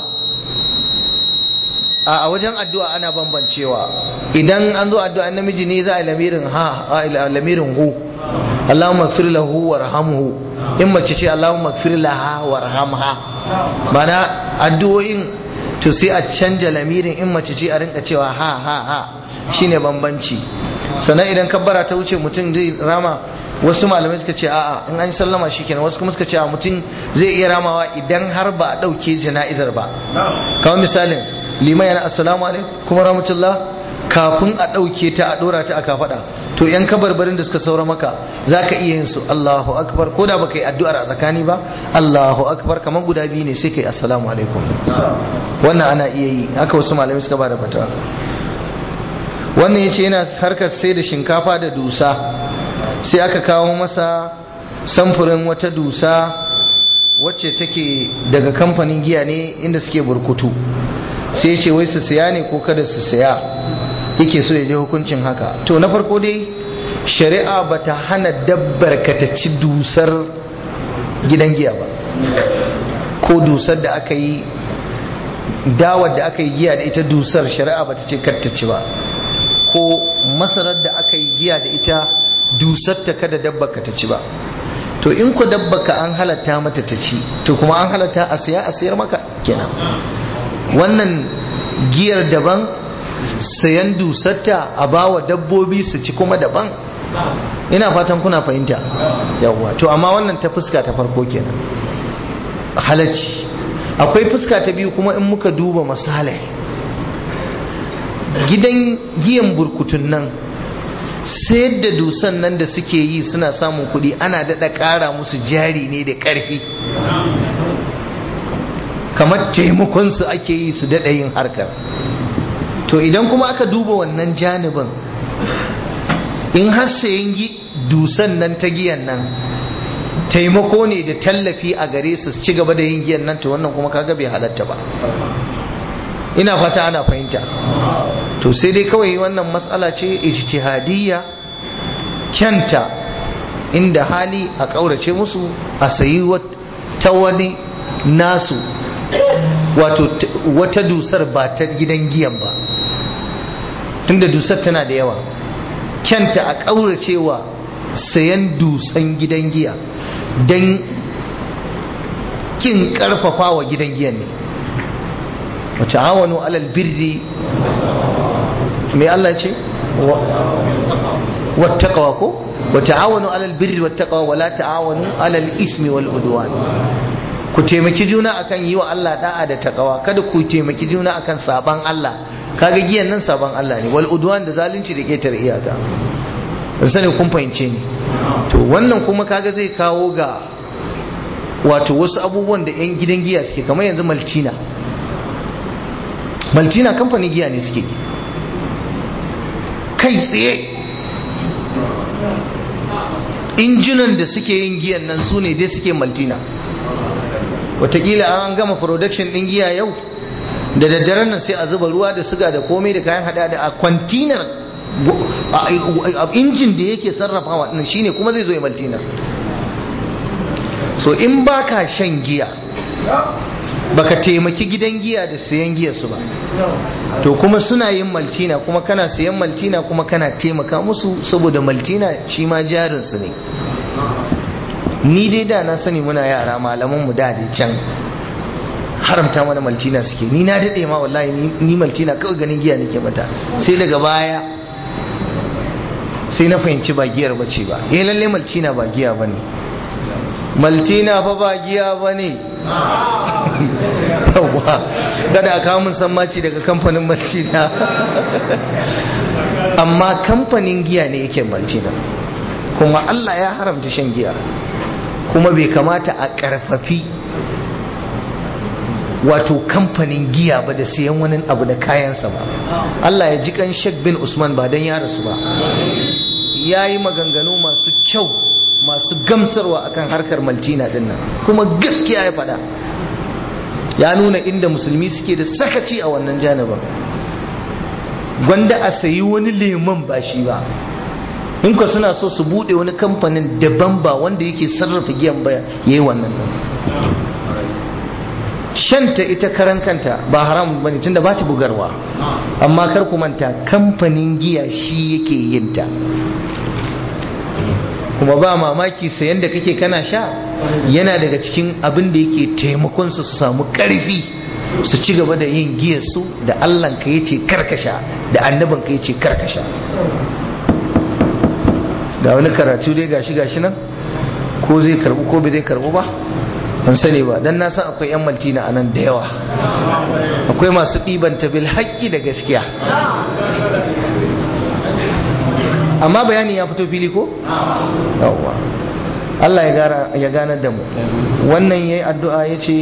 a wajen addu'a ana bambancewa idan an zo addu'a namiji ne za a lamirin ha a lamirin hu Allahumma gfir lahu warhamhu in mace ce Allahumma gfir laha warhamha mana addu'o'in to sai a canja lamirin in mace ce a rinka cewa ha ha ha shine bambanci sannan idan kabbara ta wuce mutum zai rama wasu malamai suka ce a'a in an sallama shikenan wasu kuma suka ce a mutum zai iya ramawa idan har ba a ɗauke jana'izar ba kamar misalin liman yana assalamu alaikum kuma rahmatullah kafin a ɗauke ta a ɗora ta a kafaɗa to yan kabarbarin da suka saura maka za ka iya yin su Allahu akbar ko da ba ka yi addu'ar a tsakani ba Allahu akbar kamar guda biyu ne sai ka yi assalamu alaikum wannan ana iya yi haka wasu malamai suka ba da fata wannan ya ce yana harkar sai da shinkafa da dusa sai aka kawo masa samfurin wata dusa wacce take daga kamfanin giya ne inda suke burkutu sai ce wai su siya ne ko kada su siya yake so ya je hukuncin haka to na farko dai shari'a bata hana dabbar ka ta ci dusar gidan giya ba ko dusar da aka yi dawar da aka yi giya da ita dusar shari'a bata ce kar ta ci ba ko masarar da aka yi giya da ita dusar ta kada dabbar ka ta ci ba to in ku dabbar ka an halatta mata ta ci to kuma an halatta a siya a siyar maka kenan wannan giyar daban sayan dusarta a bawa dabbobi su ci kuma daban ina fatan kuna fahimta yawwa to amma wannan ta fuska ta farko kenan halacci akwai fuska ta biyu kuma in muka duba masalai gidan giyan burkutun nan sayar da dusan nan da suke yi suna samun kuɗi ana daɗa ƙara musu jari ne da ƙarfi kamar taimakonsu ake yi su daɗa yin harkar to idan kuma aka duba wannan janibin in har sayan dusan nan ta giyan nan taimako ne da tallafi a gare su ci gaba da yin giyan nan to wannan kuma kaga bai halatta ba ina fata ana fahimta to sai dai kawai wannan matsala ce ijtihadiyya kyanta inda hali a ƙaurace musu a sayi ta wani nasu wato wata dusar ba ta gidan giyan ba tunda dusar tana da yawa kyanta a ƙauracewa sayan dusan gidan giya don kin ƙarfafa wa gidan giyan ne wata awonu alal birri mai Allah ce wattaqwa ko wa ta'awanu alal birri wattaqwa wa la ta'awanu alal ismi wal udwan ku taimaki juna akan yi wa Allah da'a da taqwa kada ku taimaki juna akan saban Allah kaga giyan nan saban Allah ne wal udwan da zalunci da ketar iyaka ban sani kun fahimce ni to wannan kuma kaga zai kawo ga wato wasu abubuwan da yan gidan giya suke kamar yanzu maltina maltina kamfanin giya ne suke kai tsaye injunan da suke yin giyan nan su ne dai suke maltina watakila an gama production din giya yau da daddaren nan sai a zuba ruwa da suga da komai da kayan hada da a kwantinar injin da yake sarrafawa din shine kuma zai zo ya maltinar so in baka shan giya baka taimaki gidan giya da sayan giya su ba to kuma suna yin maltina kuma kana sayan maltina kuma kana taimaka musu saboda maltina shi ma jarinsu ne ni dai da na sani muna yara malaman mu da can haramta mana maltina suke ni na daɗe ma wallahi ni maltina kawai ganin giya nake mata sai daga baya sai na fahimci ba giyar bace ba eh lalle maltina ba giya bane maltina fa ba giya bane yawwa kada a kawo mun sammaci daga kamfanin maltina amma kamfanin giya ne yake maltina kuma Allah ya haramta shan giya kuma bai kamata a karfafi wato kamfanin giya ba da siyan wani abu da kayansa ba Allah ya ji kan Sheikh bin Usman ba dan ya rasu ba ya yi maganganu masu kyau masu gamsarwa akan harkar maltina din nan kuma gaskiya ya faɗa ya nuna inda musulmi suke da sakaci a wannan janibin gwanda a sayi wani lemon ba shi ba in ka suna so su bude wani kamfanin daban ba wanda yake sarrafa giyan ba yayi wannan shanta ita karan kanta ba haram bane tunda ba ta bugarwa amma kar ku manta kamfanin giya shi yake yin ta kuma ba mamaki sayan da kake kana sha yana daga cikin abin da yake taimakon su su samu karfi su ci gaba da yin giyar su da Allah ka yace karkasha da annabin ka yace karkasha ga wani karatu dai gashi gashi nan ko zai karbu ko bai zai karbu ba ban sani ba dan na san akwai yan maltina a nan da yawa akwai masu ɗiban bil haƙƙi da gaskiya amma bayani ya fito fili ko? yawwa Allah ya gane da mu wannan ya yi addu'a ya ce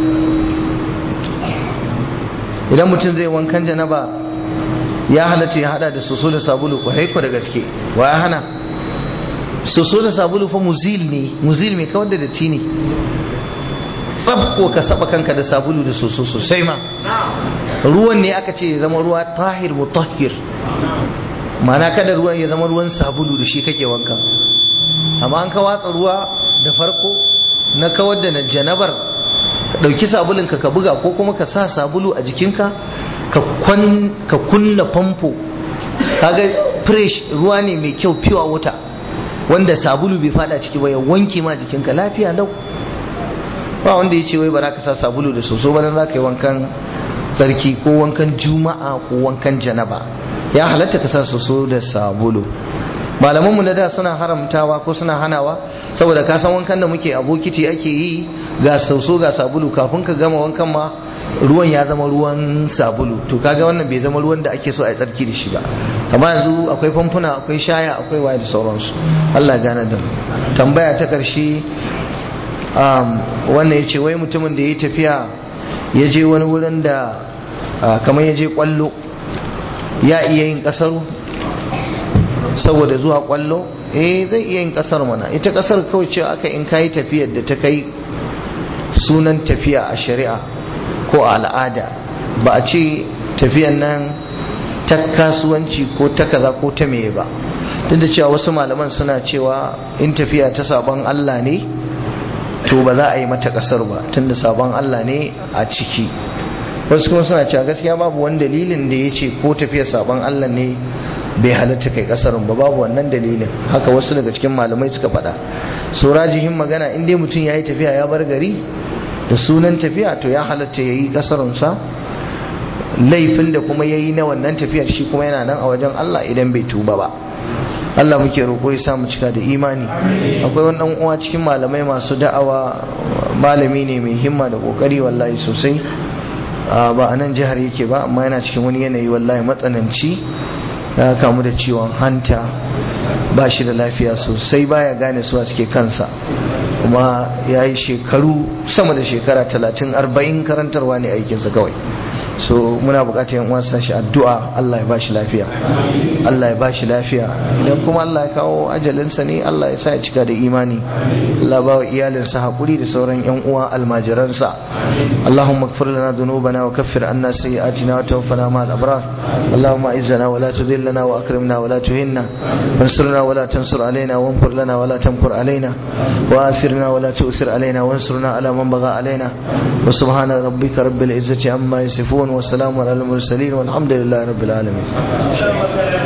idan mutum zai wankan janaba ya halatta ya hada da soso da sabulu kwarai ko da gaske wa ya hana soso da sabulu fa muzil ne muzil mai kawar da datti ne tsabko ka saba kanka da sabulu da soso sosai ma ruwan ne aka ce ya zama ruwa tahir mutahhir mana kada ruwan ya zama ruwan sabulu da shi kake wanka amma an ka watsa ruwa da farko na kawar da janabar ka ɗauki sabulunka ka buga ko kuma ka sa sabulu a jikinka ka kunna famfo kaga fresh ruwa ne mai kyau pure water wanda sabulu bai fada ciki ba ya wanke ma jikinka lafiya lau ba wanda ya ce wai ba za ka sa sabulu da soso ba za ka yi wankan tsarki ko wankan juma'a ko wankan janaba ya halatta ka sa soso da sabulu malamanmu na da suna haramtawa ko suna hanawa saboda ka san wankan da muke a bokiti ake yi ga sauso ga sabulu kafin ka gama wankan ma ruwan ya zama ruwan sabulu to kaga wannan bai zama ruwan da ake so a yi tsarki da shi ba amma yanzu akwai famfuna akwai shaya akwai waye da sauransu Allah gane da mu tambaya ta karshe wannan ya ce wai mutumin da ya yi tafiya ya je wani wurin da kamar ya je kwallo ya iya yin kasaru saboda zuwa kwallo eh zai iya yin kasar mana ita kasar kawai ce aka in kayi tafiyar da ta kai sunan tafiya a shari'a ko a al'ada ba a ce tafiyan nan ta kasuwanci ko ta kaza ko ta meye ba duk da cewa wasu malaman suna cewa in tafiya ta sabon Allah ne to ba za a yi mata kasar ba tunda sabon Allah ne a ciki wasu kuma suna cewa gaskiya babu wani dalilin da ya ce ko tafiyar sabon Allah ne bai halatta kai kasarun ba babu wannan dalilin haka wasu daga cikin malamai suka faɗa so rajihin magana in dai mutum ya yi tafiya ya bar gari da sunan tafiya to ya halatta ya yi kasarunsa laifin da kuma ya yi na wannan tafiyar shi kuma yana nan a wajen Allah idan bai tuba ba Allah muke roƙo ya samu cika da imani akwai wani ɗan uwa cikin malamai masu da'awa malami ne mai himma da ƙoƙari wallahi sosai ba a nan jihar yake ba amma yana cikin wani yanayi wallahi matsananci ya kamu da ciwon hanta ba shi da lafiya sosai baya gane suwa suke kansa kuma ya yi shekaru sama da shekara talatin arba'in karantarwa ne aikinsa kawai so muna bukatar yan uwansa shi addu'a Allah ya bashi lafiya Allah ya bashi lafiya idan kuma Allah ya kawo ajalinsa ne Allah ya sa ya cika da imani Allah ba wa iyalinsa hakuri da sauran yan uwa almajiransa Allahumma ighfir lana dhunubana wa kaffir anna sayyi'atina wa tawaffana ma'al abrar Allahumma izzana wa la tudillana wa akrimna wa la tuhinna wansurna wa la tansur alaina wanfur lana wa la tamkur alaina wa athirna wa la tu'sir alaina wansurna ala man bagha alaina wa subhana rabbika rabbil izzati amma yasifun وسلام على المرسلين والحمد لله رب العالمين